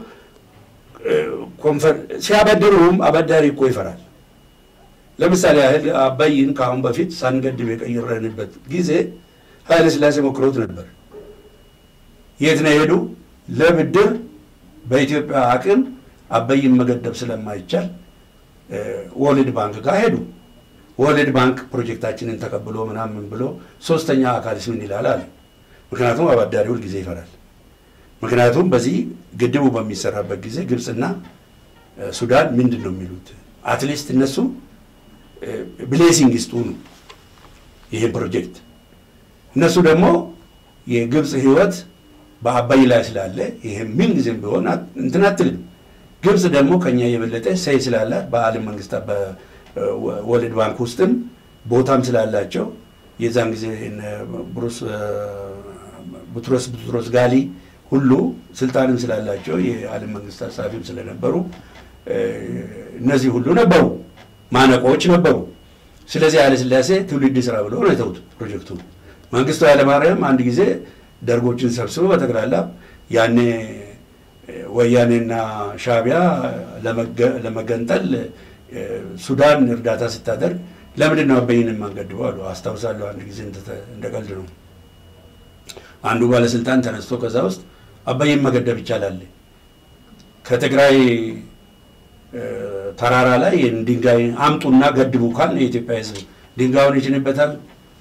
ሲያበድሩም አበዳሪ እኮ ይፈራል። ለምሳሌ ያህል አባይን ከአሁን በፊት ሳንገድብ የቀየረንበት ጊዜ ኃይለ ሥላሴ ሞክሮት ነበር። የት ነው የሄዱ? ለብድር በኢትዮጵያ አቅም አባይን መገደብ ስለማይቻል ወርልድ ባንክ ጋር ሄዱ። ወርልድ ባንክ ፕሮጀክታችንን ተቀብሎ ምናምን ብሎ ሶስተኛ አካልስ ምን ይላል አለ። ምክንያቱም አበዳሪ ሁል ጊዜ ይፈራል። ምክንያቱም በዚህ ግድቡ በሚሰራበት ጊዜ ግብፅና ሱዳን ምንድን ነው የሚሉት? አትሊስት እነሱ ብሌሲንግ ይስጡ ነው ይህን ፕሮጀክት። እነሱ ደግሞ የግብፅ ህይወት በአባይ ላይ ስላለ ይህ ምን ጊዜም ቢሆን እንትን አትልም። ግብፅ ደግሞ ከኛ የበለጠ ሰይ ስላላት በዓለም መንግስታት በወርልድ ባንክ ውስጥም ቦታም ስላላቸው የዛን ጊዜ ብሩስ ቡትሮስ ቡትሮስ ጋሊ ሁሉ ስልጣንም ስላላቸው የዓለም መንግስታት ጸሐፊም ስለነበሩ እነዚህ ሁሉ ነበሩ፣ ማነቆዎች ነበሩ። ስለዚህ ኃይለሥላሴ ትውልድ ስራ ብሎ ነው የተውት ፕሮጀክቱ። መንግስቱ ኃይለማርያም አንድ ጊዜ ደርጎችን ሰብስቦ በጠቅላላ ያኔ ወያኔና ሻቢያ ለመገንጠል ሱዳን እርዳታ ስታደርግ ለምንድን ነው አባይን የማንገድበው አሉ። አስታውሳለሁ አንድ ጊዜ እንደ ቀልድ ነው። አንዱ ባለስልጣን ተነስቶ ከዛ ውስጥ አባይን መገደብ ይቻላል፣ ከትግራይ ተራራ ላይ ድንጋይ አምጡና ገድቡ ካል የኢትዮጵያ ሕዝብ ድንጋዩን ይጭንበታል።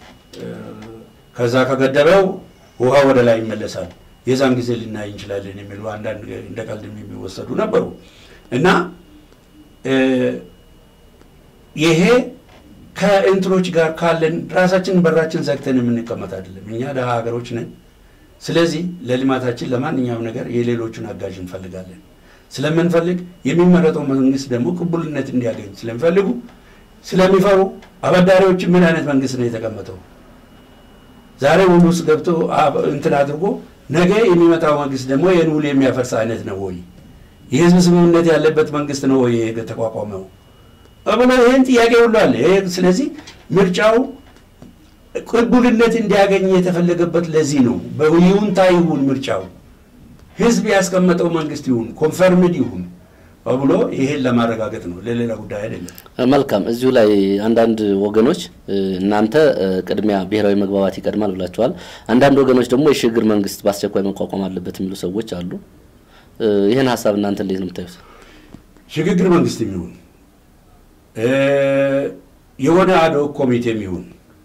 ከዛ ከገደበው ውሃ ወደ ላይ ይመለሳል። የዛን ጊዜ ልናይ እንችላለን የሚሉ አንዳንድ እንደ ቀልድ የሚወሰዱ ነበሩ እና ይሄ ከእንትኖች ጋር ካለን ራሳችንን በራችን ዘግተን የምንቀመጥ አይደለም። እኛ ደሃ ሀገሮች ነን። ስለዚህ ለልማታችን ለማንኛውም ነገር የሌሎቹን አጋዥ እንፈልጋለን። ስለምንፈልግ የሚመረጠው መንግስት ደግሞ ቅቡልነት እንዲያገኝ ስለሚፈልጉ ስለሚፈሩ አበዳሪዎች ምን አይነት መንግስት ነው የተቀመጠው? ዛሬ ውል ውስጥ ገብቶ እንትን አድርጎ ነገ የሚመጣው መንግስት ደግሞ ይህን ውል የሚያፈርስ አይነት ነው ወይ? የህዝብ ስምምነት ያለበት መንግስት ነው ወይ የተቋቋመው ብሎ ይህን ጥያቄ ሁሉ አለ። ስለዚህ ምርጫው ቅቡልነት እንዲያገኝ የተፈለገበት ለዚህ ነው። በይሁንታ ይሁን ምርጫው ህዝብ ያስቀመጠው መንግስት ይሁን ኮንፈርምድ ይሁን ብሎ ይሄን ለማረጋገጥ ነው፣ ለሌላ ጉዳይ አይደለም። መልካም። እዚሁ ላይ አንዳንድ ወገኖች እናንተ ቅድሚያ ብሔራዊ መግባባት ይቀድማል ብላችኋል። አንዳንድ ወገኖች ደግሞ የሽግግር መንግስት በአስቸኳይ መቋቋም አለበት የሚሉ ሰዎች አሉ። ይህን ሀሳብ እናንተ እንዴት ነው የምታዩት? ሽግግር መንግስት የሚሆን የሆነ አድሆክ ኮሚቴም ይሁን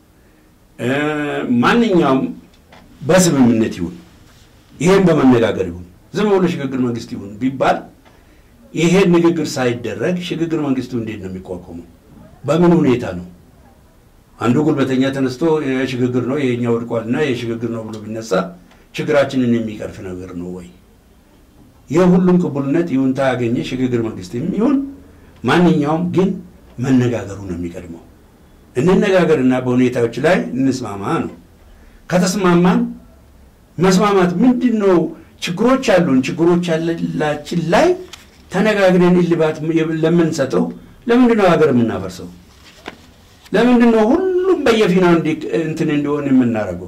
ማንኛውም በስምምነት ይሁን ይሄን በመነጋገር ይሁን ዝም ብሎ ሽግግር መንግስት ይሁን ቢባል ይሄን ንግግር ሳይደረግ ሽግግር መንግስቱ እንዴት ነው የሚቋቋመው? በምን ሁኔታ ነው? አንዱ ጉልበተኛ ተነስቶ የሽግግር ነው ይሄኛ ወድቋል እና የሽግግር ነው ብሎ ቢነሳ ችግራችንን የሚቀርፍ ነገር ነው ወይ? የሁሉም ቅቡልነት ይሁንታ ያገኘ ሽግግር መንግስትም ይሁን ማንኛውም ግን መነጋገሩ ነው የሚቀድመው። እንነጋገርና በሁኔታዎች ላይ እንስማማ ነው። ከተስማማን መስማማት ምንድን ነው? ችግሮች አሉን። ችግሮች ያላችን ላይ ተነጋግረን እልባት ለምንሰጠው ለምንድን ነው ሀገር የምናፈርሰው? ለምንድን ነው ሁሉም በየፊናው እንትን እንዲሆን የምናደርገው?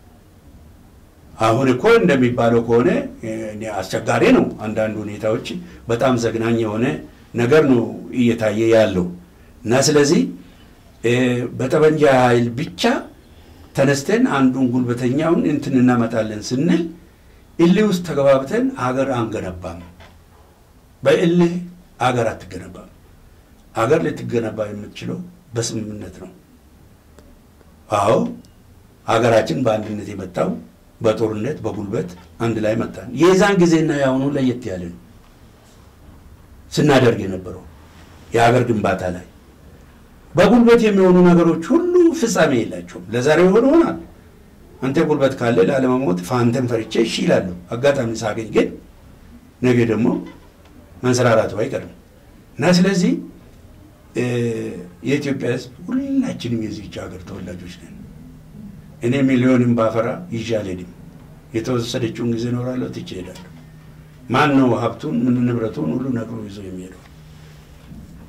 አሁን እኮ እንደሚባለው ከሆነ አስቸጋሪ ነው። አንዳንድ ሁኔታዎች በጣም ዘግናኝ የሆነ ነገር ነው እየታየ ያለው እና ስለዚህ በጠመንጃ ኃይል ብቻ ተነስተን አንዱን ጉልበተኛውን እንትን እናመጣለን ስንል እልህ ውስጥ ተገባብተን ሀገር አንገነባም። በእልህ ሀገር አትገነባም። ሀገር ልትገነባ የምትችለው በስምምነት ነው። አዎ ሀገራችን በአንድነት የመጣው በጦርነት በጉልበት አንድ ላይ መጣን። የዛን ጊዜና የአሁኑ ለየት ያለ ነው ስናደርግ የነበረው የሀገር ግንባታ ላይ በጉልበት የሚሆኑ ነገሮች ሁሉ ፍጻሜ የላቸውም። ለዛሬ የሆነ ሆናል። አንተ ጉልበት ካለ ላለመሞት ፋንተን ፈርቼ እሺ እላለሁ። አጋጣሚ ሳገኝ ግን ነገ ደግሞ መንሰራራቱ አይቀርም እና ስለዚህ የኢትዮጵያ ሕዝብ ሁላችንም የዚህች ሀገር ተወላጆች ነን። እኔ ሚሊዮንም ባፈራ ይዤ አልሄድም። የተወሰደችውን ጊዜ እኖራለሁ፣ ትቼ እሄዳለሁ። ማን ነው ሀብቱን ምን ንብረቱን ሁሉ ነቅሎ ይዞ የሚሄደው?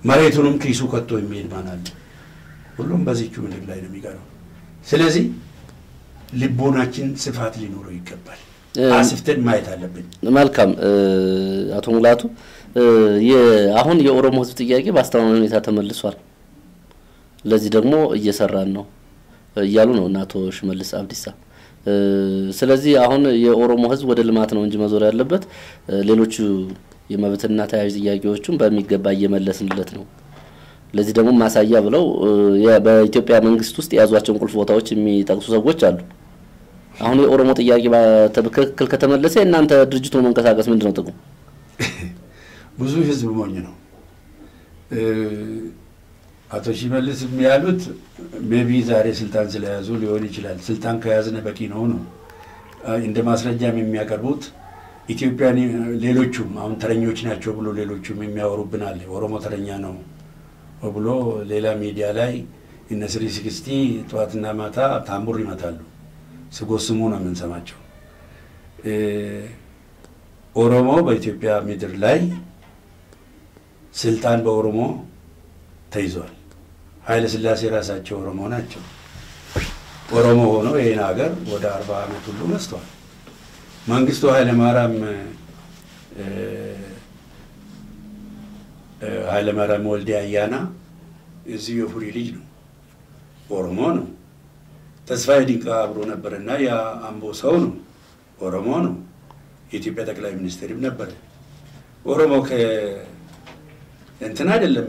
መሬቱንም ኪሱ ከቶ የሚሄድ ማን አለ? ሁሉም በዚቹ ምድር ላይ ነው የሚቀረው። ስለዚህ ልቦናችን ስፋት ሊኖረው ይገባል። አስፍተን ማየት አለብን። መልካም አቶ ሙላቱ አሁን የኦሮሞ ሕዝብ ጥያቄ በአስተማማኝ ሁኔታ ተመልሷል። ለዚህ ደግሞ እየሰራን ነው እያሉ ነው እና አቶ ሽመልስ አብዲሳ። ስለዚህ አሁን የኦሮሞ ሕዝብ ወደ ልማት ነው እንጂ መዞር ያለበት ሌሎቹ የመብትና ተያያዥ ጥያቄዎቹን በሚገባ እየመለስንለት ነው። ለዚህ ደግሞ ማሳያ ብለው በኢትዮጵያ መንግስት ውስጥ የያዟቸውን ቁልፍ ቦታዎች የሚጠቅሱ ሰዎች አሉ። አሁን የኦሮሞ ጥያቄ በትክክል ከተመለሰ የእናንተ ድርጅቱ መንቀሳቀስ ምንድን ነው ጥቅሙ? ብዙ ህዝብ ሞኝ ነው። አቶ ሽመልስ ያሉት ሜቢ ዛሬ ስልጣን ስለያዙ ሊሆን ይችላል። ስልጣን ከያዝነ በቂ ነው ነው እንደ ማስረጃም የሚያቀርቡት ኢትዮጵያን ሌሎቹም አሁን ተረኞች ናቸው ብሎ ሌሎቹም የሚያወሩብናል። ኦሮሞ ተረኛ ነው ብሎ ሌላ ሚዲያ ላይ እነ ስሪ ሲክስቲ ጠዋትና ማታ ታምቡር ይመታሉ። ስጎስሙ ነው የምንሰማቸው። ኦሮሞ በኢትዮጵያ ምድር ላይ ስልጣን በኦሮሞ ተይዟል። ኃይለ ሥላሴ ራሳቸው ኦሮሞ ናቸው። ኦሮሞ ሆኖ ይህን ሀገር ወደ አርባ ዓመት ሁሉ መስቷል። መንግስቱ ኃይለማርያም ኃይለማርያም ወልዴ አያና እዚሁ የፉሪ ልጅ ነው፣ ኦሮሞ ነው። ተስፋዬ ዲንቃ አብሮ ነበርና የአምቦ ሰው ነው፣ ኦሮሞ ነው። የኢትዮጵያ ጠቅላይ ሚኒስትርም ነበረ። ኦሮሞ እንትን አይደለም፣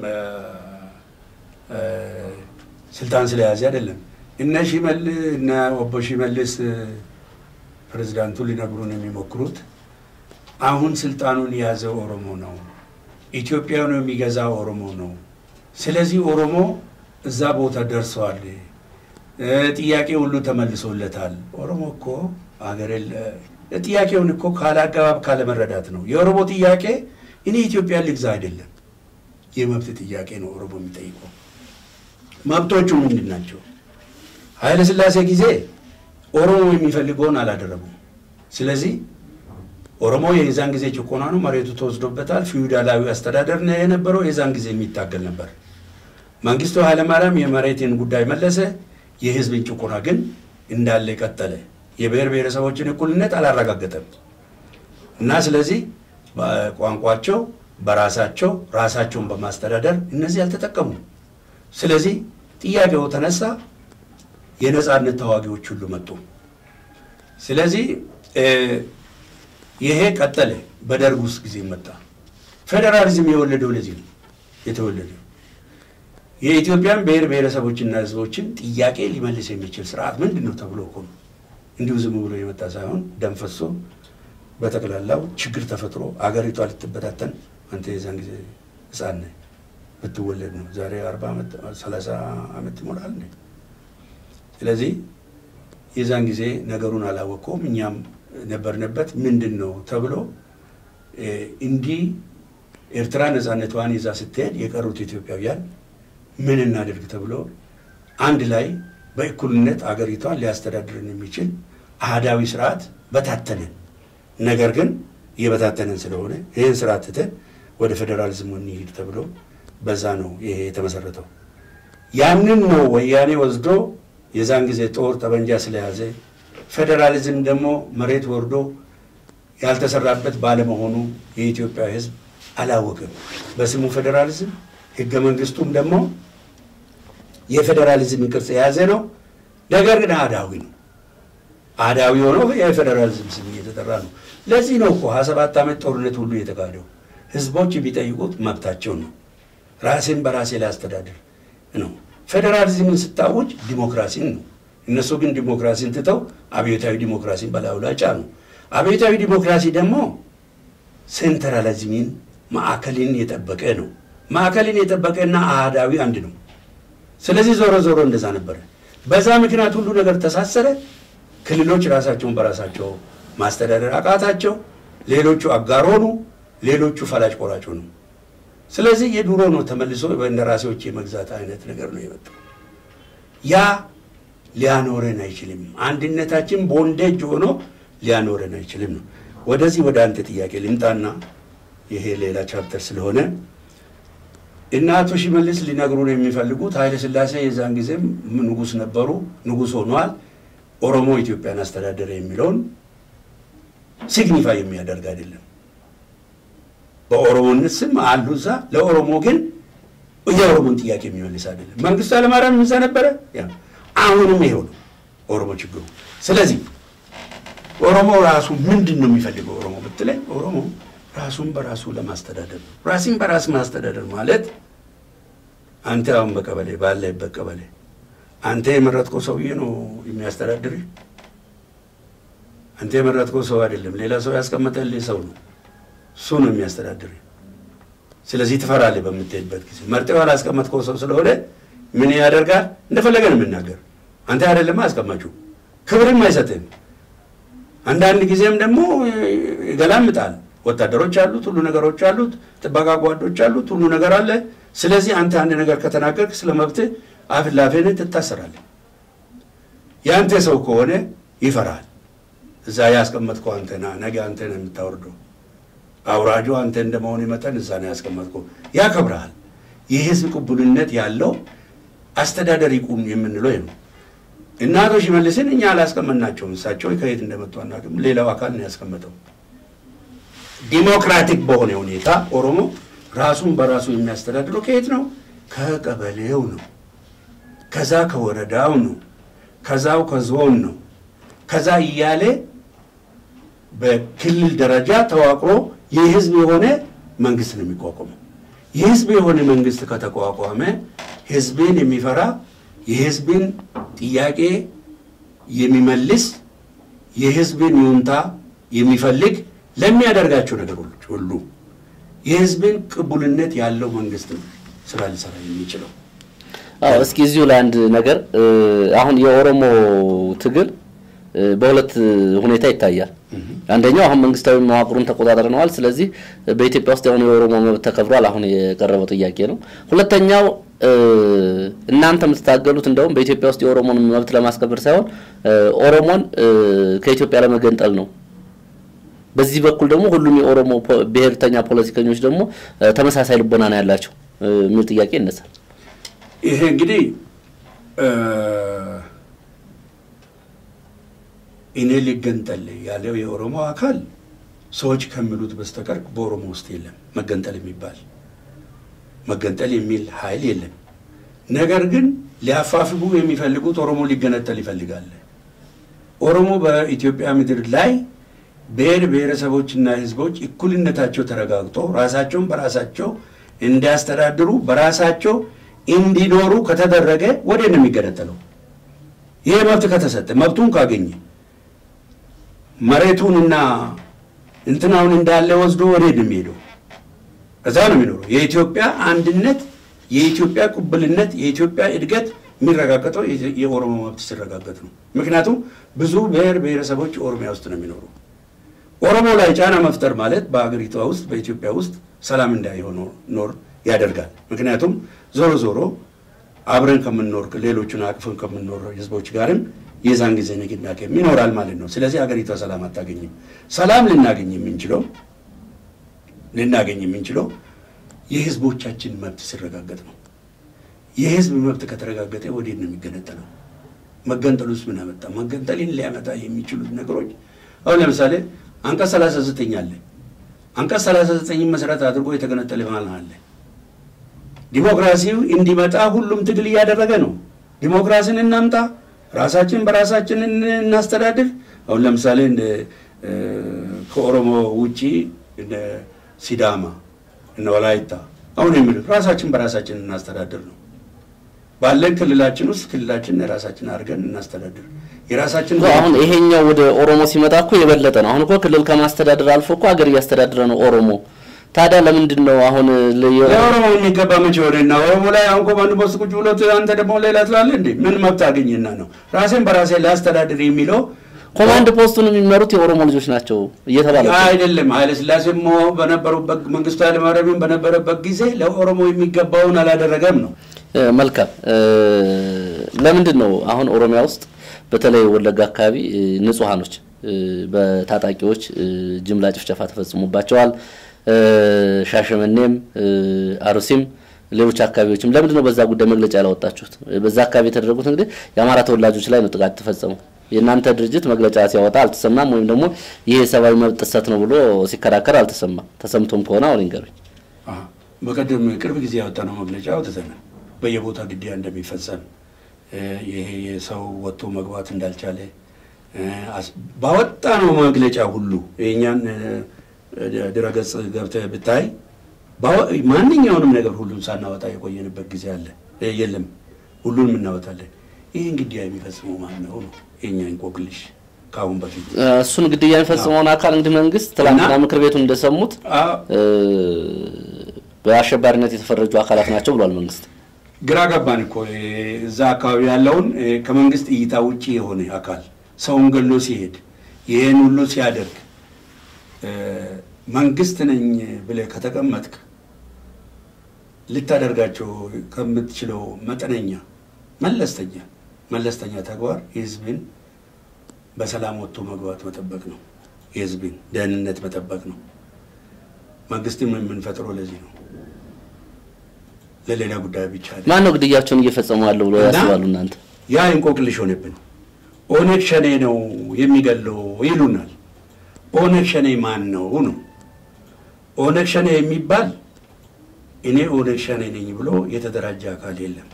ስልጣን ስለያዘ አይደለም። እነ ሽመል እነ ኦቦ ሽመልስ ፕሬዚዳንቱ ሊነግሩን የሚሞክሩት አሁን ስልጣኑን የያዘው ኦሮሞ ነው፣ ኢትዮጵያን የሚገዛ ኦሮሞ ነው። ስለዚህ ኦሮሞ እዛ ቦታ ደርሰዋል፣ ጥያቄ ሁሉ ተመልሶለታል። ኦሮሞ እኮ አገር ጥያቄውን እኮ ካለ አገባብ ካለ መረዳት ነው። የኦሮሞ ጥያቄ እኔ ኢትዮጵያን ልግዛ አይደለም፣ የመብት ጥያቄ ነው ኦሮሞ የሚጠይቀው። መብቶቹ ምንድን ናቸው? ኃይለ ሥላሴ ጊዜ ኦሮሞ የሚፈልገውን አላደረጉም። ስለዚህ ኦሮሞ የዛን ጊዜ ጭቆና ነው፣ መሬቱ ተወስዶበታል። ፊውዳላዊ አስተዳደር ነው የነበረው። የዛን ጊዜ የሚታገል ነበር። መንግስቱ ኃይለማርያም የመሬትን ጉዳይ መለሰ። የህዝብን ጭቆና ግን እንዳለ ቀጠለ። የብሔር ብሔረሰቦችን እኩልነት አላረጋገጠም እና ስለዚህ በቋንቋቸው በራሳቸው ራሳቸውን በማስተዳደር እነዚህ አልተጠቀሙ። ስለዚህ ጥያቄው ተነሳ። የነፃነት ተዋጊዎች ሁሉ መጡ። ስለዚህ ይሄ ቀጠለ። በደርግ ውስጥ ጊዜ መጣ። ፌዴራሊዝም የወለደው ለዚህ ነው የተወለደው። የኢትዮጵያን ብሔር ብሔረሰቦችና ህዝቦችን ጥያቄ ሊመልስ የሚችል ስርዓት ምንድን ነው ተብሎ እኮ ነው እንዲሁ ዝም ብሎ የመጣ ሳይሆን ደም ፈሶ በጠቅላላው ችግር ተፈጥሮ አገሪቷ ልትበታተን አንተ የዛን ጊዜ ህፃን ነህ ብትወለድ ነው ዛሬ አርባ ዓመት ሰላሳ ዓመት ይሞላል ነ ስለዚህ የዛን ጊዜ ነገሩን አላወቀውም። እኛም ነበርንበት። ምንድን ነው ተብሎ እንዲህ ኤርትራ ነፃነቷን ይዛ ስትሄድ የቀሩት ኢትዮጵያውያን ምን እናደርግ ተብሎ አንድ ላይ በእኩልነት አገሪቷን ሊያስተዳድርን የሚችል አህዳዊ ስርዓት በታተነን። ነገር ግን እየበታተነን ስለሆነ ይህን ስርዓት ትተን ወደ ፌዴራሊዝሙ እንሂድ ተብሎ በዛ ነው ይሄ የተመሰረተው። ያንን ነው ወያኔ ወስዶ የዛን ጊዜ ጦር ጠመንጃ ስለያዘ ፌዴራሊዝም ደግሞ መሬት ወርዶ ያልተሰራበት ባለመሆኑ የኢትዮጵያ ሕዝብ አላወቅም። በስሙ ፌዴራሊዝም ህገ መንግስቱም ደግሞ የፌዴራሊዝምን ቅርጽ የያዘ ነው። ነገር ግን አህዳዊ ነው። አህዳዊ ሆኖ የፌዴራሊዝም ስም እየተጠራ ነው። ለዚህ ነው እኮ ሀያ ሰባት ዓመት ጦርነት ሁሉ የተካሄደው። ህዝቦች የሚጠይቁት መብታቸው ነው። ራሴን በራሴ ላይ አስተዳደር ነው። ፌዴራሊዝምን ስታውጅ ዲሞክራሲን ነው። እነሱ ግን ዲሞክራሲን ትተው አብዮታዊ ዲሞክራሲን በላዩ ላይ ጫኑ። አብዮታዊ ዲሞክራሲ ደግሞ ሴንትራሊዝምን ማዕከልን የጠበቀ ነው። ማዕከልን የጠበቀና አህዳዊ አንድ ነው። ስለዚህ ዞሮ ዞሮ እንደዛ ነበረ። በዛ ምክንያት ሁሉ ነገር ተሳሰረ። ክልሎች ራሳቸውን በራሳቸው ማስተዳደር አቃታቸው። ሌሎቹ አጋር ሆኑ፣ ሌሎቹ ፈላጭ ቆራጭ ሆኑ። ስለዚህ የድሮ ነው ተመልሶ በእንደራሴዎች የመግዛት አይነት ነገር ነው የመጣው። ያ ሊያኖረን አይችልም። አንድነታችን ቦንዴጅ ሆኖ ሊያኖረን አይችልም ነው። ወደዚህ ወደ አንተ ጥያቄ ልምጣና ይሄ ሌላ ቻፕተር ስለሆነ እና አቶ ሽመልስ ሊነግሩን የሚፈልጉት ኃይለ ሥላሴ የዛን ጊዜም ንጉሥ ነበሩ፣ ንጉሥ ሆኗል። ኦሮሞ ኢትዮጵያን አስተዳደረ የሚለውን ሲግኒፋይ የሚያደርግ አይደለም። በኦሮሞነት ስም አሉ እዛ። ለኦሮሞ ግን የኦሮሞን ጥያቄ የሚመልስ አይደለም። መንግስቱ ኃይለማርያም እዛ ነበረ። አሁንም ይሄው ነው ኦሮሞ ችግሩ። ስለዚህ ኦሮሞ ራሱ ምንድን ነው የሚፈልገው? ኦሮሞ ብትለኝ ኦሮሞ ራሱን በራሱ ለማስተዳደር ነው። ራስን በራስ ማስተዳደር ማለት አንተ አሁን በቀበሌ ባለህበት ቀበሌ አንተ የመረጥከው ሰውዬ ነው የሚያስተዳድርህ። አንተ የመረጥከው ሰው አይደለም፣ ሌላ ሰው ያስቀመጠልህ ሰው ነው። እሱ ነው የሚያስተዳድርህ። ስለዚህ ትፈራለህ በምትሄድበት ጊዜ። መርጠው ያላስቀመጥከው ሰው ስለሆነ ምን ያደርጋል? እንደፈለገ ነው የምናገር። አንተ አይደለም አስቀማችሁ፣ ክብርም አይሰጥህም። አንዳንድ ጊዜም ደግሞ ይገላምጣል። ወታደሮች አሉት፣ ሁሉ ነገሮች አሉት፣ ጥበቃ ጓዶች አሉት፣ ሁሉ ነገር አለ። ስለዚህ አንተ አንድ ነገር ከተናገርክ ስለ መብትህ አፍ ላፍህን ትታሰራለህ። የአንተ ሰው ከሆነ ይፈራል። እዛ ያስቀመጥከው አንተና ነገ አንተ ነው የምታወርደው። አውራጁ አንተ እንደመሆን መጠን እዛ ነው ያስቀመጥከው። ያከብረሃል። የህዝብ ቅቡልነት ያለው አስተዳደር ይቁም የምንለው ነው። እና አቶ ሽመልስን እኛ አላስቀመጥናቸውም። እሳቸው ከየት እንደመጡ አናውቅም። ሌላው አካል ነው ያስቀመጠው። ዲሞክራቲክ በሆነ ሁኔታ ኦሮሞ ራሱን በራሱ የሚያስተዳድረው ከየት ነው? ከቀበሌው ነው። ከዛ ከወረዳው ነው። ከዛው ከዞን ነው። ከዛ እያለ በክልል ደረጃ ተዋቅሮ የህዝብ የሆነ መንግስት ነው የሚቋቋመው። የህዝብ የሆነ መንግስት ከተቋቋመ ህዝብን የሚፈራ የህዝብን ጥያቄ የሚመልስ የህዝብን ይሁንታ የሚፈልግ ለሚያደርጋቸው ነገሮች ሁሉ የህዝብን ቅቡልነት ያለው መንግስት ነው ስራ ሊሰራ የሚችለው። አዎ እስኪ እዚሁ ላይ አንድ ነገር አሁን የኦሮሞ ትግል በሁለት ሁኔታ ይታያል። አንደኛው አሁን መንግስታዊ መዋቅሩን ተቆጣጥረነዋል፣ ስለዚህ በኢትዮጵያ ውስጥ የሆነ የኦሮሞ መብት ተከብሯል፣ አሁን የቀረበው ጥያቄ ነው። ሁለተኛው እናንተ የምትታገሉት እንደውም በኢትዮጵያ ውስጥ የኦሮሞን መብት ለማስከበር ሳይሆን ኦሮሞን ከኢትዮጵያ ለመገንጠል ነው። በዚህ በኩል ደግሞ ሁሉም የኦሮሞ ብሔርተኛ ፖለቲከኞች ደግሞ ተመሳሳይ ልቦና ነው ያላቸው የሚል ጥያቄ ይነሳል። ይሄ እንግዲህ እኔ ሊገንጠል ያለው የኦሮሞ አካል ሰዎች ከሚሉት በስተቀር በኦሮሞ ውስጥ የለም መገንጠል የሚባል መገንጠል የሚል ኃይል የለም። ነገር ግን ሊያፋፍጉ የሚፈልጉት ኦሮሞ ሊገነጠል ይፈልጋል። ኦሮሞ በኢትዮጵያ ምድር ላይ ብሔር ብሔረሰቦችና ሕዝቦች እኩልነታቸው ተረጋግጦ ራሳቸውን በራሳቸው እንዲያስተዳድሩ በራሳቸው እንዲኖሩ ከተደረገ ወዴት ነው የሚገነጠለው? ይህ መብት ከተሰጠ መብቱን ካገኘ መሬቱንና እንትናውን እንዳለ ወስዶ ወዴት ነው የሚሄደው? እዛ ነው የሚኖረው። የኢትዮጵያ አንድነት፣ የኢትዮጵያ ቅቡልነት፣ የኢትዮጵያ እድገት የሚረጋገጠው የኦሮሞ መብት ሲረጋገጥ ነው። ምክንያቱም ብዙ ብሔር ብሔረሰቦች ኦሮሚያ ውስጥ ነው የሚኖሩ። ኦሮሞ ላይ ጫና መፍጠር ማለት በሀገሪቷ ውስጥ በኢትዮጵያ ውስጥ ሰላም እንዳይሆን ኖር ያደርጋል። ምክንያቱም ዞሮ ዞሮ አብረን ከምንኖር ሌሎቹን አቅፈን ከምንኖር ህዝቦች ጋርም የዛን ጊዜ ንቅናቄም ይኖራል ማለት ነው። ስለዚህ ሀገሪቷ ሰላም አታገኝም። ሰላም ልናገኝ የምንችለው ልናገኝ የምንችለው የህዝቦቻችን መብት ሲረጋገጥ ነው። የህዝብ መብት ከተረጋገጠ ወዴት ነው የሚገነጠለው? መገንጠል ውስጥ ምን አመጣ? መገንጠልን ሊያመጣ የሚችሉት ነገሮች አሁን ለምሳሌ አንቀጽ 39 አለ። አንቀጽ 39 መሰረት አድርጎ የተገነጠለ ማለት አለ። ዲሞክራሲው እንዲመጣ ሁሉም ትግል እያደረገ ነው። ዲሞክራሲን እናምጣ፣ ራሳችን በራሳችን እናስተዳድር። አሁን ለምሳሌ እንደ ከኦሮሞ ውጪ እንደ ሲዳማ እነ ወላይታ አሁን የሚሉት ራሳችን በራሳችን እናስተዳድር ነው። ባለን ክልላችን ውስጥ ክልላችን ራሳችን አድርገን እናስተዳድር። የራሳችን አሁን ይሄኛው ወደ ኦሮሞ ሲመጣ እኮ የበለጠ ነው። አሁን እኮ ክልል ከማስተዳደር አልፎ እኮ ሀገር እያስተዳደረ ነው ኦሮሞ። ታዲያ ለምንድን ነው አሁን ለኦሮሞ የሚገባ መቼ ሆነና ኦሮሞ ላይ አሁን ኮማንድ ፖስት ቁጭ ብሎ አንተ ደግሞ ሌላ ትላለህ እንዴ? ምን መብት አገኘና ነው ራሴን በራሴ ላስተዳድር የሚለው? ኮማንድ ፖስቱን የሚመሩት የኦሮሞ ልጆች ናቸው እየተባለ አይደለም። ኃይለ ሥላሴም በነበሩበት መንግስቱ ኃይለማርያም በነበረበት ጊዜ ለኦሮሞ የሚገባውን አላደረገም ነው። መልካም። ለምንድን ነው አሁን ኦሮሚያ ውስጥ በተለይ ወለጋ አካባቢ ንጹሐኖች በታጣቂዎች ጅምላ ጭፍጨፋ ተፈጽሞባቸዋል። ሻሸመኔም አሩሲም ሌሎች አካባቢዎችም ለምንድን ነው በዛ ጉዳይ መግለጫ ያላወጣችሁት? በዛ አካባቢ የተደረጉት እንግዲህ የአማራ ተወላጆች ላይ ነው ጥቃት የተፈጸመው። የእናንተ ድርጅት መግለጫ ሲያወጣ አልተሰማም፣ ወይም ደግሞ ይህ የሰብአዊ መብት ጥሰት ነው ብሎ ሲከራከር አልተሰማም። ተሰምቶም ከሆነ አሁን ይንገሩኝ። በቀደም ቅርብ ጊዜ ያወጣነው መግለጫ አውጥተናል። በየቦታ ግድያ እንደሚፈጸም ይሄ የሰው ወጥቶ መግባት እንዳልቻለ ባወጣነው መግለጫ ሁሉ የእኛን ድረገጽ ገብተህ ብታይ ማንኛውንም ነገር ሁሉን ሳናወጣ የቆየንበት ጊዜ አለ። የለም ሁሉንም እናወጣለን። ይህን ግድያ የሚፈጽመው ማን ነው ነው የኛ እንቆቅልሽ። ከአሁን በፊት እሱን ግድያ የሚፈጽመውን አካል እንግዲህ መንግስት ትላንትና ምክር ቤቱን እንደሰሙት በአሸባሪነት የተፈረጁ አካላት ናቸው ብሏል መንግስት። ግራ ገባን እኮ እዛ አካባቢ ያለውን ከመንግስት እይታ ውጭ የሆነ አካል ሰውን ገሎ ሲሄድ ይህን ሁሉ ሲያደርግ መንግስት ነኝ ብለህ ከተቀመጥክ ልታደርጋቸው ከምትችለው መጠነኛ መለስተኛ መለስተኛ ተግባር የህዝብን በሰላም ወጥቶ መግባት መጠበቅ ነው። የህዝብን ደህንነት መጠበቅ ነው። መንግስትም የምንፈጥረው ለዚህ ነው፣ ለሌላ ጉዳይ ብቻ። ማን ነው ግድያቸውን እየፈጸሙ ያለው ብሎ ያስባሉ እናንተ? ያ እንቆቅልሽ ሆነብን። ኦነግ ሸኔ ነው የሚገለው ይሉናል። ኦነግ ሸኔ ማን ነው ነው? ኦነግ ሸኔ የሚባል እኔ ኦነግ ሸኔ ነኝ ብሎ የተደራጀ አካል የለም።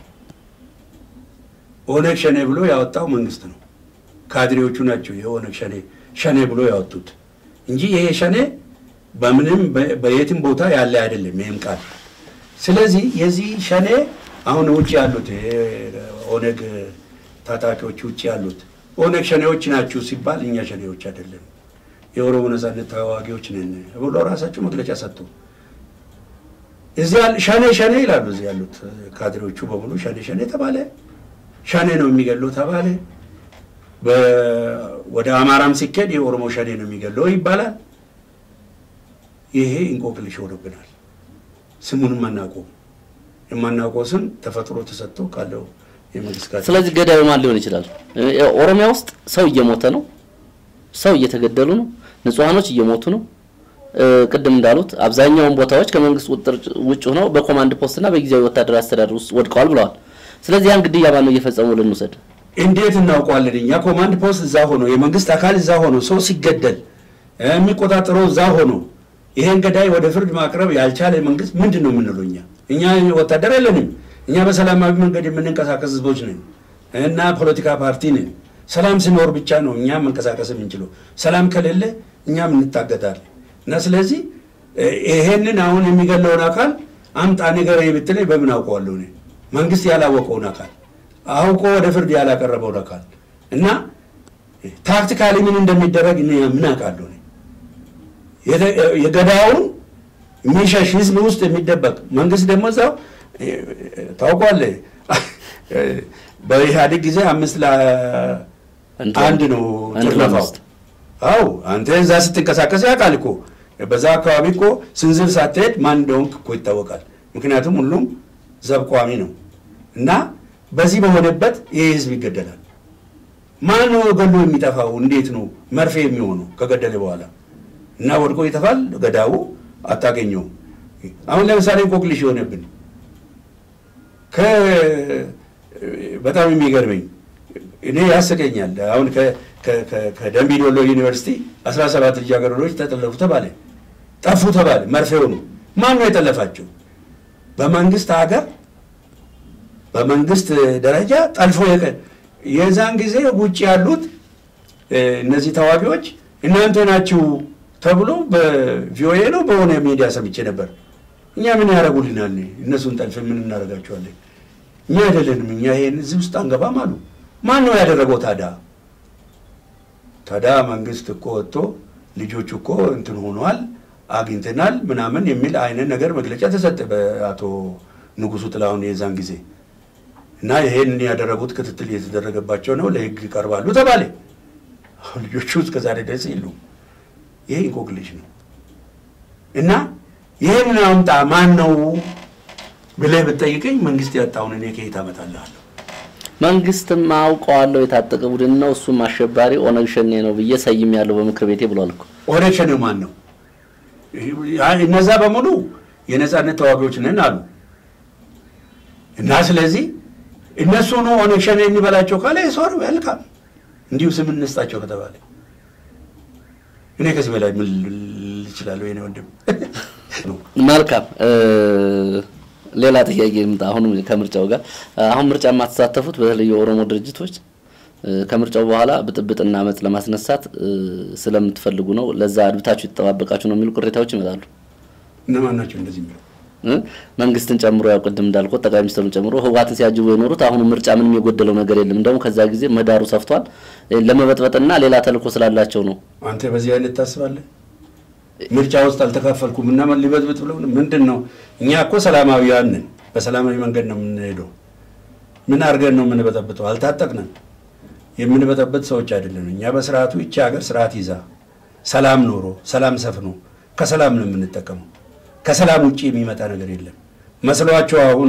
ኦነግ ሸኔ ብሎ ያወጣው መንግስት ነው። ካድሬዎቹ ናቸው የኦነግ ሸኔ ሸኔ ብሎ ያወጡት እንጂ ይሄ ሸኔ በምንም በየትም ቦታ ያለ አይደለም ይህም ቃል። ስለዚህ የዚህ ሸኔ አሁን ውጭ ያሉት ኦነግ ታጣቂዎች ውጭ ያሉት ኦነግ ሸኔዎች ናችሁ ሲባል እኛ ሸኔዎች አይደለም የኦሮሞ ነጻነት ተዋጊዎች ነን ብሎ ራሳቸው መግለጫ ሰጡ። እዚህ ሸኔ ሸኔ ይላሉ። እዚህ ያሉት ካድሬዎቹ በሙሉ ሸኔ ሸኔ ተባለ። ሸኔ ነው የሚገለው ተባለ። ወደ አማራም ሲኬድ የኦሮሞ ሸኔ ነው የሚገለው ይባላል። ይሄ እንቆቅልሽ ሆኖብናል። ስሙንም አናውቀውም። የማናውቀው ስም ተፈጥሮ ተሰጥቶ ካለው የመንግስት ጋር ስለዚህ ገዳዩ ማን ሊሆን ይችላል? ኦሮሚያ ውስጥ ሰው እየሞተ ነው፣ ሰው እየተገደሉ ነው፣ ንጹሐኖች እየሞቱ ነው። ቅድም እንዳሉት አብዛኛውን ቦታዎች ከመንግስት ቁጥጥር ውጭ ሆነው በኮማንድ ፖስት እና በጊዜያዊ ወታደራዊ አስተዳደር ውስጥ ወድቀዋል ብለዋል። ስለዚህ ያን ግድያ ማን ነው እየፈጸሙ ልንውሰድ? እንዴት እናውቀዋለን? እኛ ኮማንድ ፖስት እዛ ሆኖ የመንግስት አካል እዛ ሆኖ ሰው ሲገደል የሚቆጣጠረው እዛ ሆኖ ይሄን ገዳይ ወደ ፍርድ ማቅረብ ያልቻለ መንግስት ምንድን ነው የምንለው? እኛ እኛ ወታደር የለንም። እኛ በሰላማዊ መንገድ የምንንቀሳቀስ ህዝቦች ነን እና ፖለቲካ ፓርቲ ነን። ሰላም ሲኖር ብቻ ነው እኛ መንቀሳቀስ የምንችለው። ሰላም ከሌለ እኛም እንታገዳለን። እና ስለዚህ ይሄንን አሁን የሚገለውን አካል አምጣ ንገረኝ ብትለኝ በምን አውቀዋለሁ? እኔ መንግስት ያላወቀውን አካል አውቆ ወደ ፍርድ ያላቀረበውን አካል እና ታክቲካሊ ምን እንደሚደረግ ምን አውቃለሁ? የገዳውን የሚሸሽ ህዝብ ውስጥ የሚደበቅ መንግስት ደግሞ እዛው ታውቋለህ። በኢህአዴግ ጊዜ አምስት ለአንድ ነው ጥርነፋው። አው አንተ እዛ ስትንቀሳቀስ ያውቃል እኮ በዛ አካባቢ እኮ ስንዝር ሳትሄድ ማን እንደሆንክ እኮ ይታወቃል። ምክንያቱም ሁሉም ዘብ ቋሚ ነው እና በዚህ በሆነበት ይህ ህዝብ ይገደላል። ማን ነው ገሎ የሚጠፋው? እንዴት ነው መርፌ የሚሆነው ከገደለ በኋላ እና ወድቆ ይጠፋል። ገዳው አታገኘውም። አሁን ለምሳሌ እንቆቅልሽ የሆነብን በጣም የሚገርመኝ እኔ ያስቀኛል። አሁን ከደምቢ ዶሎ ዩኒቨርሲቲ 17 ልጃገረዶች ተጠለፉ ተባለ፣ ጠፉ ተባለ። መርፌ ሆኑ። ማን ነው የጠለፋቸው? በመንግስት ሀገር በመንግስት ደረጃ ጠልፎ የዛን ጊዜ ውጭ ያሉት እነዚህ ተዋጊዎች እናንተ ናችሁ ተብሎ በቪኦኤ ነው በሆነ ሚዲያ ሰምቼ ነበር። እኛ ምን ያደርጉልናል? እነሱን ጠልፍ ምን እናደርጋቸዋለን? እኛ አይደለንም፣ እኛ ይሄን እዚህ ውስጥ አንገባም አሉ። ማን ነው ያደረገው ታዲያ? ታዲያ መንግስት እኮ ወጥቶ ልጆቹ እኮ እንትን ሆኗል አግኝተናል ምናምን የሚል አይነት ነገር መግለጫ ተሰጠ በአቶ ንጉሱ ጥላሁን የዛን ጊዜ እና ይሄን ያደረጉት ክትትል እየተደረገባቸው ነው፣ ለህግ ይቀርባሉ ተባለ። ልጆቹ እስከዛሬ ድረስ የሉም። ይሄ እንቆቅልሽ ነው እና ይህን አምጣ ማን ነው ብለህ ብትጠይቀኝ መንግስት ያጣውን እኔ ከየት አመጣልሃለሁ? መንግስትም አውቀዋለሁ የታጠቀ ቡድን ነው እሱም አሸባሪ ኦነግ ሸኔ ነው ብዬ ሰይም ያለው በምክር ቤቴ ብሏል እኮ። ኦነግ ሸኔ ማን ነው? እነዛ በሙሉ የነጻነት ተዋጊዎች ነን አሉ። እና ስለዚህ እነሱ ነው ኦነግ ሸኔ እንበላቸው ካለ ሶር መልካም እንዲሁ ስም እንስጣቸው ከተባለ እኔ ከዚህ በላይ ምን ልል እችላለሁ? የእኔ ወንድም መልካም ሌላ ጥያቄ ምጣ። አሁንም ከምርጫው ጋር አሁን ምርጫ የማትሳተፉት በተለይ የኦሮሞ ድርጅቶች ከምርጫው በኋላ ብጥብጥና አመፅ ለማስነሳት ስለምትፈልጉ ነው፣ ለዛ አድብታችሁ የተጠባበቃችሁ ነው የሚሉ ቅሬታዎች ይመጣሉ። እነማን ናቸው እንደዚህ የሚለው? መንግስትን ጨምሮ ያው ቅድም እንዳልኩት ጠቅላይ ሚኒስትሩን ጨምሮ ህወሓትን ሲያጅቡ የኖሩት አሁንም ምርጫ ምንም የጎደለው ነገር የለም፣ እንደውም ከዛ ጊዜ ምህዳሩ ሰፍቷል፣ ለመበጥበጥና ሌላ ተልእኮ ስላላቸው ነው። አንተ በዚህ አይነት ታስባለህ? ምርጫ ውስጥ አልተካፈልኩም እና ምን ሊበጥብጥ ብለው ምንድን ነው? እኛ እኮ ሰላማዊያን ነን። በሰላማዊ መንገድ ነው የምንሄደው። ምን አድርገን ነው የምንበጠብጠው? አልታጠቅንም። የምንበጠብጥ ሰዎች አይደለም። እኛ በስርዓቱ ይቺ ሀገር ስርዓት ይዛ ሰላም ኖሮ ሰላም ሰፍኖ ከሰላም ነው የምንጠቀመው። ከሰላም ውጭ የሚመጣ ነገር የለም መስሏቸው አሁን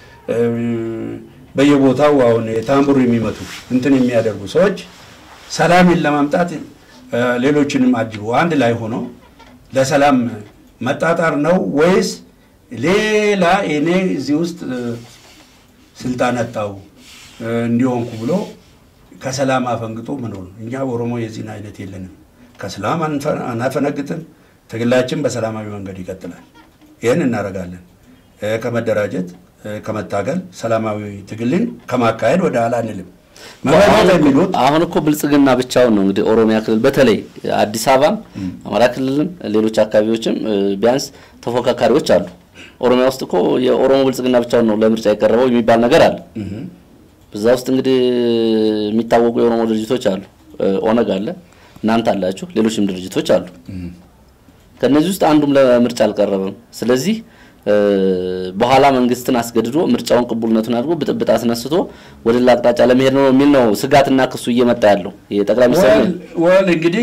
በየቦታው አሁን የታምቡር የሚመቱ እንትን የሚያደርጉ ሰዎች ሰላምን ለማምጣት ሌሎችንም አጅቡ አንድ ላይ ሆኖ ለሰላም መጣጣር ነው ወይስ ሌላ እኔ እዚህ ውስጥ ስልጣን አጣው እንዲሆንኩ ብሎ ከሰላም አፈንግጦ መኖር ነው። እኛ ኦሮሞ የዚህን አይነት የለንም። ከሰላም አናፈነግጥም። ትግላችን በሰላማዊ መንገድ ይቀጥላል። ይህን እናደርጋለን። ከመደራጀት ከመታገል ሰላማዊ ትግልን ከማካሄድ ወደ ኋላ አንልም። የሚሉት አሁን እኮ ብልጽግና ብቻውን ነው እንግዲህ ኦሮሚያ ክልል በተለይ አዲስ አበባም አማራ ክልልም ሌሎች አካባቢዎችም ቢያንስ ተፎካካሪዎች አሉ። ኦሮሚያ ውስጥ እኮ የኦሮሞ ብልጽግና ብቻውን ነው ለምርጫ የቀረበው የሚባል ነገር አለ። በዛ ውስጥ እንግዲህ የሚታወቁ የኦሮሞ ድርጅቶች አሉ። ኦነግ አለ፣ እናንተ አላችሁ፣ ሌሎችም ድርጅቶች አሉ። ከነዚህ ውስጥ አንዱም ለምርጫ አልቀረበም። ስለዚህ በኋላ መንግስትን አስገድዶ ምርጫውን ቅቡልነቱን አድርጎ ብጥብጥ አስነስቶ ወደ ሌላ አቅጣጫ ለመሄድ ነው የሚል ነው ስጋትና ክሱ እየመጣ ያለው የጠቅላይ ሚኒስትር ወል እንግዲህ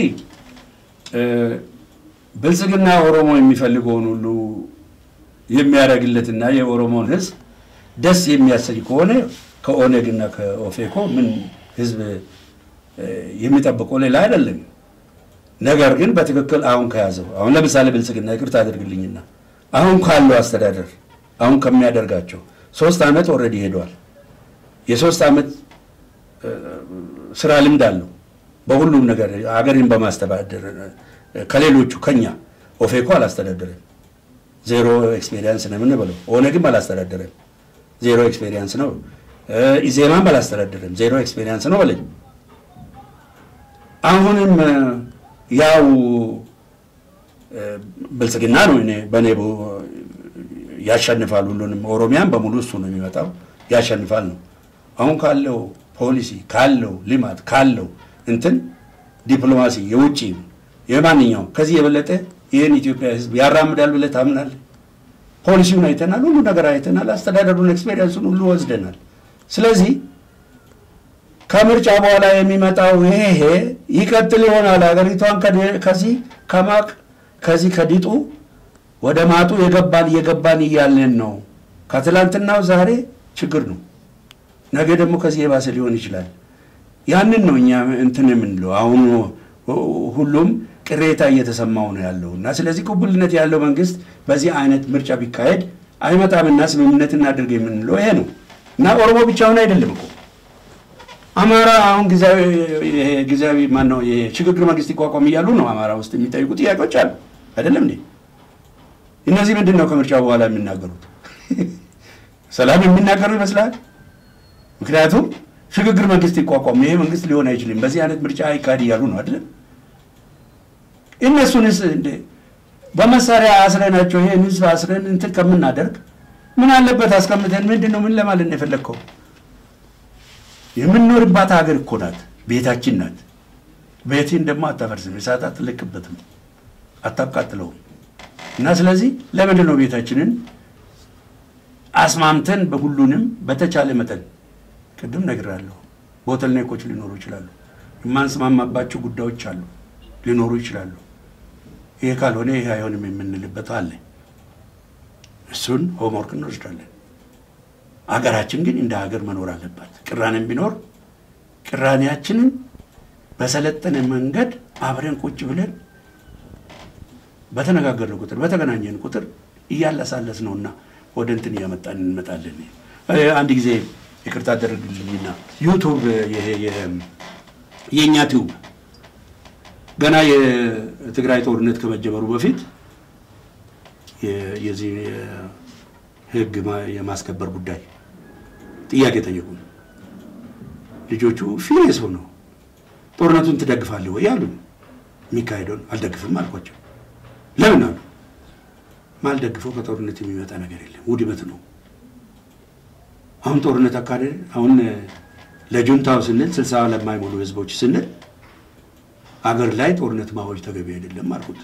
ብልጽግና ኦሮሞ የሚፈልገውን ሁሉ የሚያደርግለትና የኦሮሞን ሕዝብ ደስ የሚያሰኝ ከሆነ ከኦነግና ከኦፌኮ ምን ሕዝብ የሚጠብቀው ሌላ አይደለም። ነገር ግን በትክክል አሁን ከያዘው አሁን ለምሳሌ ብልጽግና ይቅርታ አድርግልኝና አሁን ካለው አስተዳደር አሁን ከሚያደርጋቸው ሶስት ዓመት ኦልሬዲ ሄደዋል። የሶስት ዓመት ስራ ልምድ አለው በሁሉም ነገር ሀገርን በማስተዳደር ከሌሎቹ ከኛ ኦፌኮ አላስተዳደረም፣ ዜሮ ኤክስፔሪንስ ነው የምንበለው። ኦነግም አላስተዳደረም፣ ዜሮ ኤክስፔሪንስ ነው። ኢዜማም አላስተዳደረም፣ ዜሮ ኤክስፔሪንስ ነው በለኝ። አሁንም ያው ብልጽግና ነው እኔ በእኔ ያሸንፋል ሁሉንም ኦሮሚያን በሙሉ እሱ ነው የሚመጣው ያሸንፋል ነው። አሁን ካለው ፖሊሲ ካለው ልማት ካለው እንትን ዲፕሎማሲ የውጭ የማንኛውም ከዚህ የበለጠ ይህን ኢትዮጵያ ሕዝብ ያራምዳል ብለህ ታምናለህ? ፖሊሲውን አይተናል፣ ሁሉ ነገር አይተናል፣ አስተዳደሩን ኤክስፔሪንሱን ሁሉ ወስደናል። ስለዚህ ከምርጫ በኋላ የሚመጣው ይሄ ይቀጥል ይሆናል። ሀገሪቷን ከዚህ ከማቅ ከዚህ ከዲጡ ወደ ማጡ የገባን እየገባን እያለን ነው። ከትላንትናው ዛሬ ችግር ነው፣ ነገ ደግሞ ከዚህ የባሰ ሊሆን ይችላል። ያንን ነው እኛ እንትን የምንለው። አሁኑ ሁሉም ቅሬታ እየተሰማው ነው ያለው እና ስለዚህ ቅቡልነት ያለው መንግስት በዚህ አይነት ምርጫ ቢካሄድ አይመጣምና ስምምነት እናድርግ የምንለው ይሄ ነው እና ኦሮሞ ብቻውን አይደለም እኮ አማራ አሁን ጊዜያዊ ማነው የሽግግር መንግስት ይቋቋም እያሉ ነው አማራ ውስጥ የሚጠይቁ ጥያቄዎች አሉ አይደለም እንዴ? እነዚህ ምንድን ነው ከምርጫ በኋላ የሚናገሩት? ሰላም የሚናገሩ ይመስላል። ምክንያቱም ሽግግር መንግስት ይቋቋም፣ ይሄ መንግስት ሊሆን አይችልም፣ በዚህ አይነት ምርጫ አይካሄድ እያሉ ነው አይደለም? እነሱንስ እንደ በመሳሪያ አስረናቸው ይሄን ህዝብ አስረን እንትን ከምናደርግ ምን አለበት አስቀምጠን ምንድን ነው ምን ለማለት ነው የፈለግከው? የምንኖርባት ሀገር እኮ ናት፣ ቤታችን ናት። ቤትን ደግሞ አታፈርስም፣ እሳት አትለቅበትም፣ አታቃጥለውም። እና ስለዚህ ለምንድን ነው ቤታችንን አስማምተን በሁሉንም በተቻለ መጠን ቅድም ነግራለሁ፣ ቦተልኔኮች ሊኖሩ ይችላሉ፣ የማንስማማባቸው ጉዳዮች አሉ ሊኖሩ ይችላሉ። ይሄ ካልሆነ ይሄ አይሆንም የምንልበት አለ። እሱን ሆምወርክ እንወስዳለን። አገራችን ግን እንደ ሀገር መኖር አለባት። ቅራኔም ቢኖር ቅራኔያችንን በሰለጠነ መንገድ አብረን ቁጭ ብለን በተነጋገርን ቁጥር በተገናኘን ቁጥር እያለሳለስ ነውና ወደ እንትን እያመጣን እንመጣለን። አንድ ጊዜ ይቅርታ አደረግልኝና ዩቱብ ይሄ የእኛ ቲዩብ ገና የትግራይ ጦርነት ከመጀመሩ በፊት የዚህ ህግ የማስከበር ጉዳይ ጥያቄ ጠየቁ። ልጆቹ ፊሬስ ሆነው ጦርነቱን ትደግፋለህ ወይ አሉ። የሚካሄደውን አልደግፍም አልኳቸው። ለምን አሉ። ማልደግፈው ከጦርነት የሚመጣ ነገር የለም፣ ውድመት ነው። አሁን ጦርነት አካሄድ አሁን ለጁንታው ስንል ስልሳ ለማይሞሉ ህዝቦች ስንል አገር ላይ ጦርነት ማወጅ ተገቢ አይደለም አልኩት።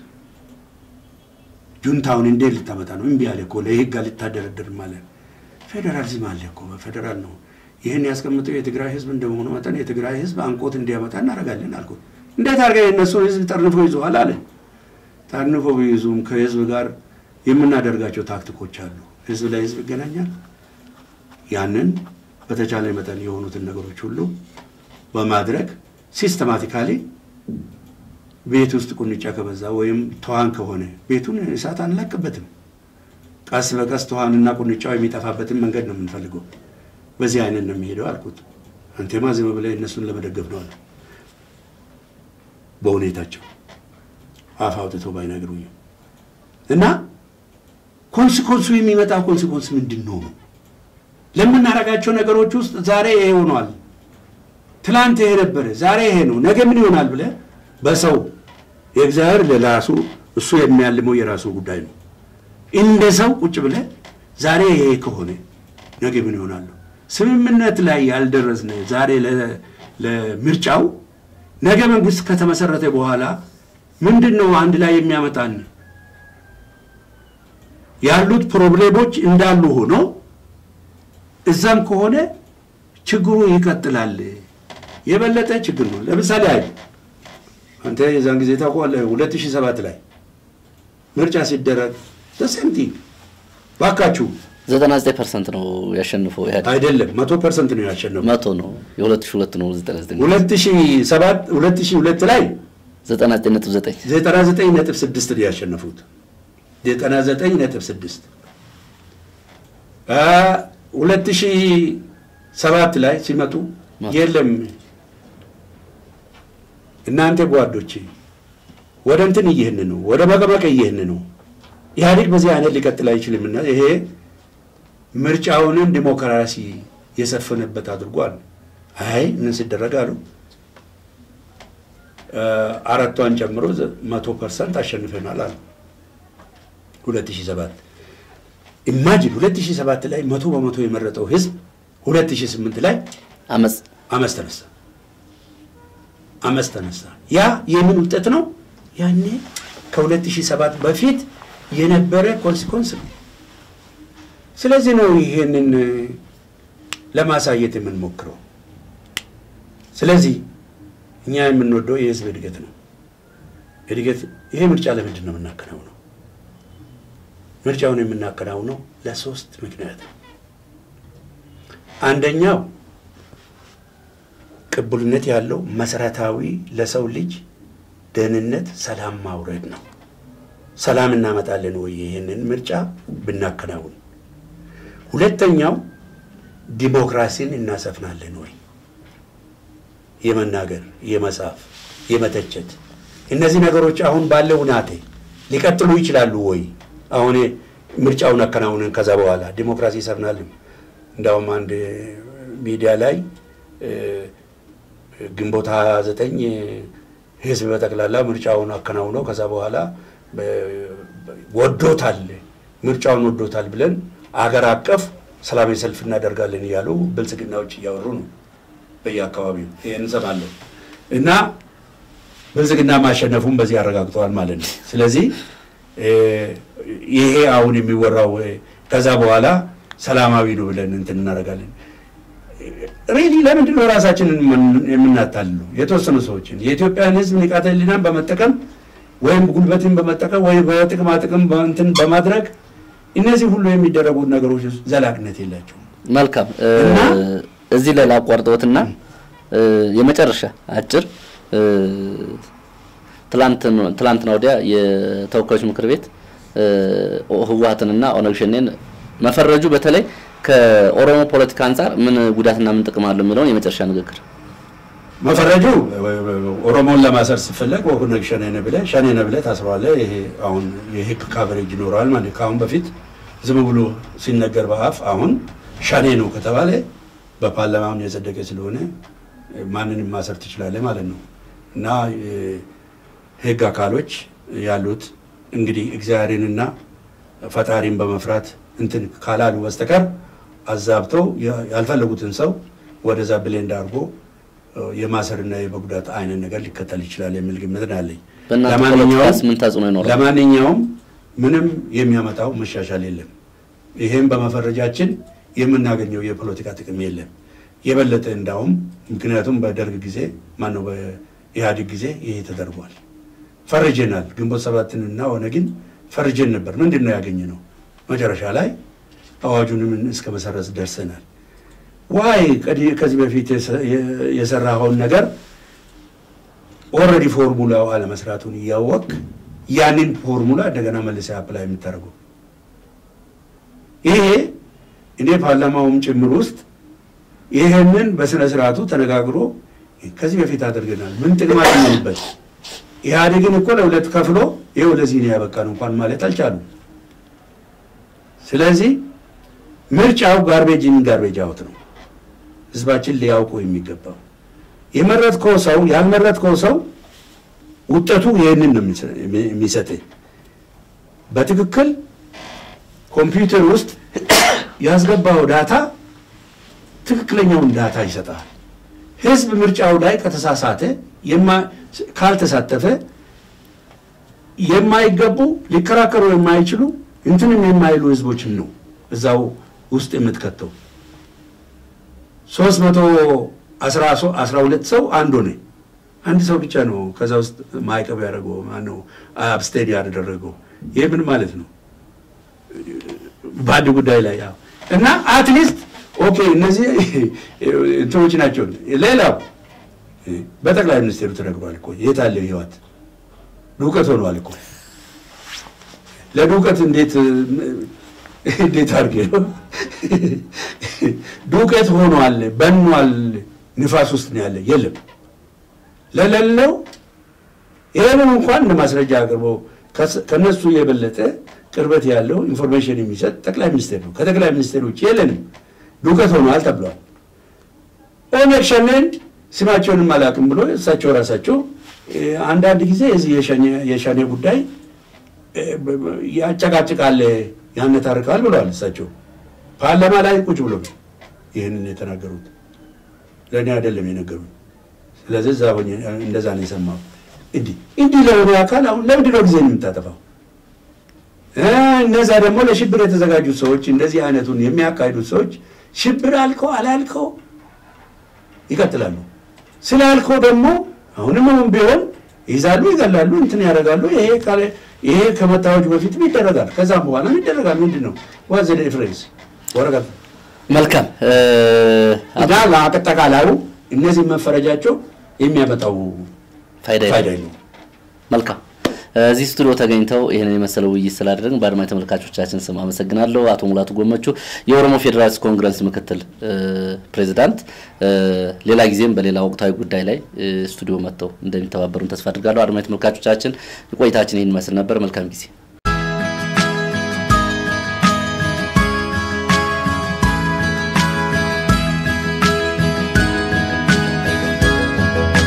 ጁንታውን እንዴት ልታመጣ ነው? እምቢ አለ እኮ ለህግ አልታደረደርም አለ። ፌዴራሊዝም አለ እኮ በፌዴራል ነው። ይህን ያስቀምጠው የትግራይ ህዝብ እንደመሆኑ መጠን የትግራይ ህዝብ አንቆት እንዲያመጣ እናደርጋለን አልኩት። እንዴት አድርገህ የእነሱን ህዝብ ጠርንፎ ይዘዋል አለ። ጠርንፎ ቢይዙም ከህዝብ ጋር የምናደርጋቸው ታክቲኮች አሉ። ህዝብ ለህዝብ ይገናኛል። ያንን በተቻለ መጠን የሆኑትን ነገሮች ሁሉ በማድረግ ሲስተማቲካሊ ቤት ውስጥ ቁንጫ ከበዛ ወይም ተዋን ከሆነ ቤቱን እሳት አንለቅበትም። ቀስ በቀስ ተዋንና ቁንጫው የሚጠፋበትን መንገድ ነው የምንፈልገው። በዚህ አይነት ነው የሚሄደው አልኩት። አንቴማ ዝም ብለህ እነሱን ለመደገፍ ነው አለ። በሁኔታቸው አፍ አውጥተው ባይነግሩኝም እና ኮንሲኮንሱ የሚመጣ ኮንሲኮንስ ምንድን ነው? ለምናደርጋቸው ነገሮች ውስጥ ዛሬ ይሄ ሆኗል፣ ትላንት ይሄ ነበረ፣ ዛሬ ይሄ ነው፣ ነገ ምን ይሆናል ብለህ በሰው የእግዚአብሔር ለራሱ እሱ የሚያልመው የራሱ ጉዳይ ነው። እንደ ሰው ቁጭ ብለህ ዛሬ ይሄ ከሆነ ነገ ምን ይሆናሉ? ስምምነት ላይ ያልደረስነ ዛሬ ለምርጫው ነገ መንግስት ከተመሰረተ በኋላ ምንድን ነው አንድ ላይ የሚያመጣን ያሉት ፕሮብሌሞች እንዳሉ ሆኖ እዛም ከሆነ ችግሩ ይቀጥላል። የበለጠ ችግር ነው። ለምሳሌ አይ አንተ የዛን ጊዜ ታውቀዋለህ፣ 2007 ላይ ምርጫ ሲደረግ ተሰምቲ ባካችሁ 99 ፐርሰንት ነው ያሸንፈው ኢህአዴግ አይደለም፣ መቶ ፐርሰንት ነው ያሸነፈው። መቶ ነው የ2002 ነው 99 2007 2002 ላይ 99.9 99.6 ነው ያሸነፉት። 99.6 2007 ላይ ሲመጡ የለም እናንተ ጓዶች ወደ እንትን እየህን ነው፣ ወደ መቀመቅ እየህን ነው። ኢህአዴግ በዚህ አይነት ሊቀጥል አይችልምና ይሄ ምርጫውንም ዲሞክራሲ የሰፈነበት አድርጓል። አይ ምን ሲደረግ አሉ አራቷን ጨምሮ መቶ ፐርሰንት አሸንፈናል አሉ 2007 ኢማጂን 2007 ላይ መቶ በመቶ የመረጠው ህዝብ 2008 ላይ አመፅ አመፅ ተነሳ አመፅ ተነሳ። ያ የምን ውጤት ነው? ያኔ ከ2007 በፊት የነበረ ኮንሲኮንስ ነው። ስለዚህ ነው ይሄንን ለማሳየት የምንሞክረው። ስለዚህ እኛ የምንወደው የህዝብ እድገት ነው። እድገት ይሄ ምርጫ ለምንድን ነው የምናከናውነው? ምርጫውን የምናከናውነው ለሶስት ምክንያት ነው። አንደኛው ቅቡልነት ያለው መሰረታዊ ለሰው ልጅ ደህንነት ሰላም ማውረድ ነው። ሰላም እናመጣለን ወይ ይህንን ምርጫ ብናከናውን? ሁለተኛው ዲሞክራሲን እናሰፍናለን ወይ? የመናገር፣ የመጻፍ፣ የመተቸት እነዚህ ነገሮች አሁን ባለው ሁናቴ ሊቀጥሉ ይችላሉ ወይ? አሁን ምርጫውን አከናውንን ከዛ በኋላ ዲሞክራሲ ይሰፍናልም። እንዳውም አንድ ሚዲያ ላይ ግንቦት 29 ህዝብ በጠቅላላ ምርጫውን አከናውነው ከዛ በኋላ ወዶታል፣ ምርጫውን ወዶታል ብለን አገር አቀፍ ሰላማዊ ሰልፍ እናደርጋለን እያሉ ብልጽግናዎች እያወሩ ነው በየአካባቢው። ይህን እንሰማለን እና ብልጽግና ማሸነፉን በዚህ አረጋግጠዋል ማለት ነው። ስለዚህ ይሄ አሁን የሚወራው ከዛ በኋላ ሰላማዊ ነው ብለን እንትን እናደርጋለን። ሬሊ ለምንድን ነው ራሳችንን የምናታልለው? የተወሰኑ ሰዎችን የኢትዮጵያን ህዝብ ንቃተ ህሊናን በመጠቀም ወይም ጉልበትን በመጠቀም ወይም በጥቅማ ጥቅም እንትን በማድረግ እነዚህ ሁሉ የሚደረጉት ነገሮች ዘላቅነት የላቸውም። መልካም እዚህ ላይ ላቋርጠዎትና የመጨረሻ አጭር ትላንትና ወዲያ የተወካዮች ምክር ቤት ህወሀትንና ኦነግ ሸኔን መፈረጁ በተለይ ከኦሮሞ ፖለቲካ አንጻር ምን ጉዳትና ምን ጥቅም አለው የሚለውን የመጨረሻ ንግግር መፈረጁ ኦሮሞን ለማሰር ሲፈለግ ኦነግ ሸኔ ነህ ብለህ ሸኔ ነህ ብለህ ታስረዋለህ። ይሄ አሁን የህግ ካቨሬጅ ይኖረዋል ማለት ከአሁን በፊት ዝም ብሎ ሲነገር በአፍ አሁን ሸኔ ነው ከተባለ በፓርላማም የጸደቀ ስለሆነ ማንንም ማሰር ትችላለህ ማለት ነው እና ህግ አካሎች ያሉት እንግዲህ እግዚአብሔርንና ፈጣሪን በመፍራት እንትን ካላሉ በስተቀር አዛብተው ያልፈለጉትን ሰው ወደዛ ብሌንድ አድርጎ የማሰርና የመጉዳት አይነት ነገር ሊከተል ይችላል የሚል ግምት ነው ያለኝ። በእናንተ ፖለቲካስ ምን ተጽዕኖ ይኖራል? ለማንኛውም ምንም የሚያመጣው መሻሻል የለም። ይሄም በመፈረጃችን የምናገኘው የፖለቲካ ጥቅም የለም። የበለጠ እንዳውም ምክንያቱም በደርግ ጊዜ ማነው በኢህአዴግ ጊዜ ይሄ ተደርጓል። ፈርጀናል። ግንቦት ሰባትንና ኦነግን ፈርጀን ነበር። ምንድን ነው ያገኘ ነው? መጨረሻ ላይ አዋጁንም እስከ መሰረዝ ደርሰናል። ዋይ ከዚህ በፊት የሰራኸውን ነገር ኦልሬዲ ፎርሙላው አለመስራቱን እያወቅ ያንን ፎርሙላ እንደገና መልሰ አፕላይ የምታደርገው ይሄ እኔ ፓርላማውም ጭምር ውስጥ ይህንን በስነ ስርዓቱ ተነጋግሮ ከዚህ በፊት አድርገናል። ምን ጥቅም አገኘንበት? ኢህአዴግን እኮ ለሁለት ከፍሎ ይኸው ለዚህ ነው ያበቃን እንኳን ማለት አልቻሉም። ስለዚህ ምርጫው ጋርቤጅን ጋርቤጅ አውት ነው። ህዝባችን ሊያውቁ የሚገባው የመረጥከው ሰው ያልመረጥከው ሰው ውጤቱ ይህንን ነው የሚሰጥ። በትክክል ኮምፒውተር ውስጥ ያስገባው ዳታ ትክክለኛውን ዳታ ይሰጣል። ህዝብ ምርጫው ላይ ከተሳሳተ ካልተሳተፈ የማይገቡ ሊከራከሩ የማይችሉ እንትንም የማይሉ ህዝቦችን ነው እዛው ውስጥ የምትከተው። ሶስት መቶ አስራ ሁለት ሰው አንድ ሆነ። አንድ ሰው ብቻ ነው ከዛ ውስጥ ማዕቀብ ያደረገው ማነው አብስቴን ያደረገው። ይህ ምን ማለት ነው? በአንድ ጉዳይ ላይ ያው እና አትሊስት ኦኬ እነዚህ እንትኖች ናቸው። ሌላው በጠቅላይ ሚኒስቴሩ ተነግሯል እኮ የት አለ ህይወት ዱቀት ሆኗል እኮ ለዱቀት እንዴት እንዴት አድርጌ ነው ዱቄት ሆኗል፣ በኗል፣ ንፋስ ውስጥ ነው ያለ የለም ለሌለው ይህንን እንኳን እንደ ማስረጃ አቅርቦ ከነሱ የበለጠ ቅርበት ያለው ኢንፎርሜሽን የሚሰጥ ጠቅላይ ሚኒስቴር ነው። ከጠቅላይ ሚኒስቴር ውጭ የለንም። ዱቄት ሆኗል ተብሏል። ኦነግ ሸኔን ስማቸውንም አላውቅም ብሎ እሳቸው ራሳቸው አንዳንድ ጊዜ የዚህ የሸኔ ጉዳይ ያጨቃጭቃል፣ ያነታርቃል ብለዋል። እሳቸው ፓርላማ ላይ ቁጭ ብሎ ይህንን የተናገሩት ለእኔ አይደለም የነገሩት። ስለዚህ እዛ ሆኜ እንደዛ ነው የሰማው። እንዲህ እንዲህ ለሆነ አካል አሁን ለምንድን ነው ጊዜ የምታጠፋው? እነዛ ደግሞ ለሽብር የተዘጋጁት ሰዎች እንደዚህ አይነቱን የሚያካሂዱት ሰዎች ሽብር አልከው አላልከው ይቀጥላሉ። ስላልከው ደግሞ አሁንም አሁን ቢሆን ይይዛሉ፣ ይገላሉ፣ እንትን ያደርጋሉ። ይሄ ከመታወጁ በፊትም ይደረጋል፣ ከዛም በኋላም ይደረጋል። ምንድን ነው ዋዘ ዲፍረንስ ወረቀት መልካም እና ለአጠቃላዩ እነዚህ መፈረጃቸው የሚያመጣው ፋይዳ ፋይዳ የለም። የለውም። መልካም እዚህ ስቱዲዮ ተገኝተው ይህንን የመሰለ ውይይት ስላደረግን በአድማጭ ተመልካቾቻችን ስም አመሰግናለሁ። አቶ ሙላቱ ጎመቹ የኦሮሞ ፌዴራሊስት ኮንግረስ ምክትል ፕሬዚዳንት፣ ሌላ ጊዜም በሌላ ወቅታዊ ጉዳይ ላይ ስቱዲዮ መጥተው እንደሚተባበሩን ተስፋ አድርጋለሁ። አድማጭ ተመልካቾቻችን ቆይታችን ይህን ይመስል ነበር። መልካም ጊዜ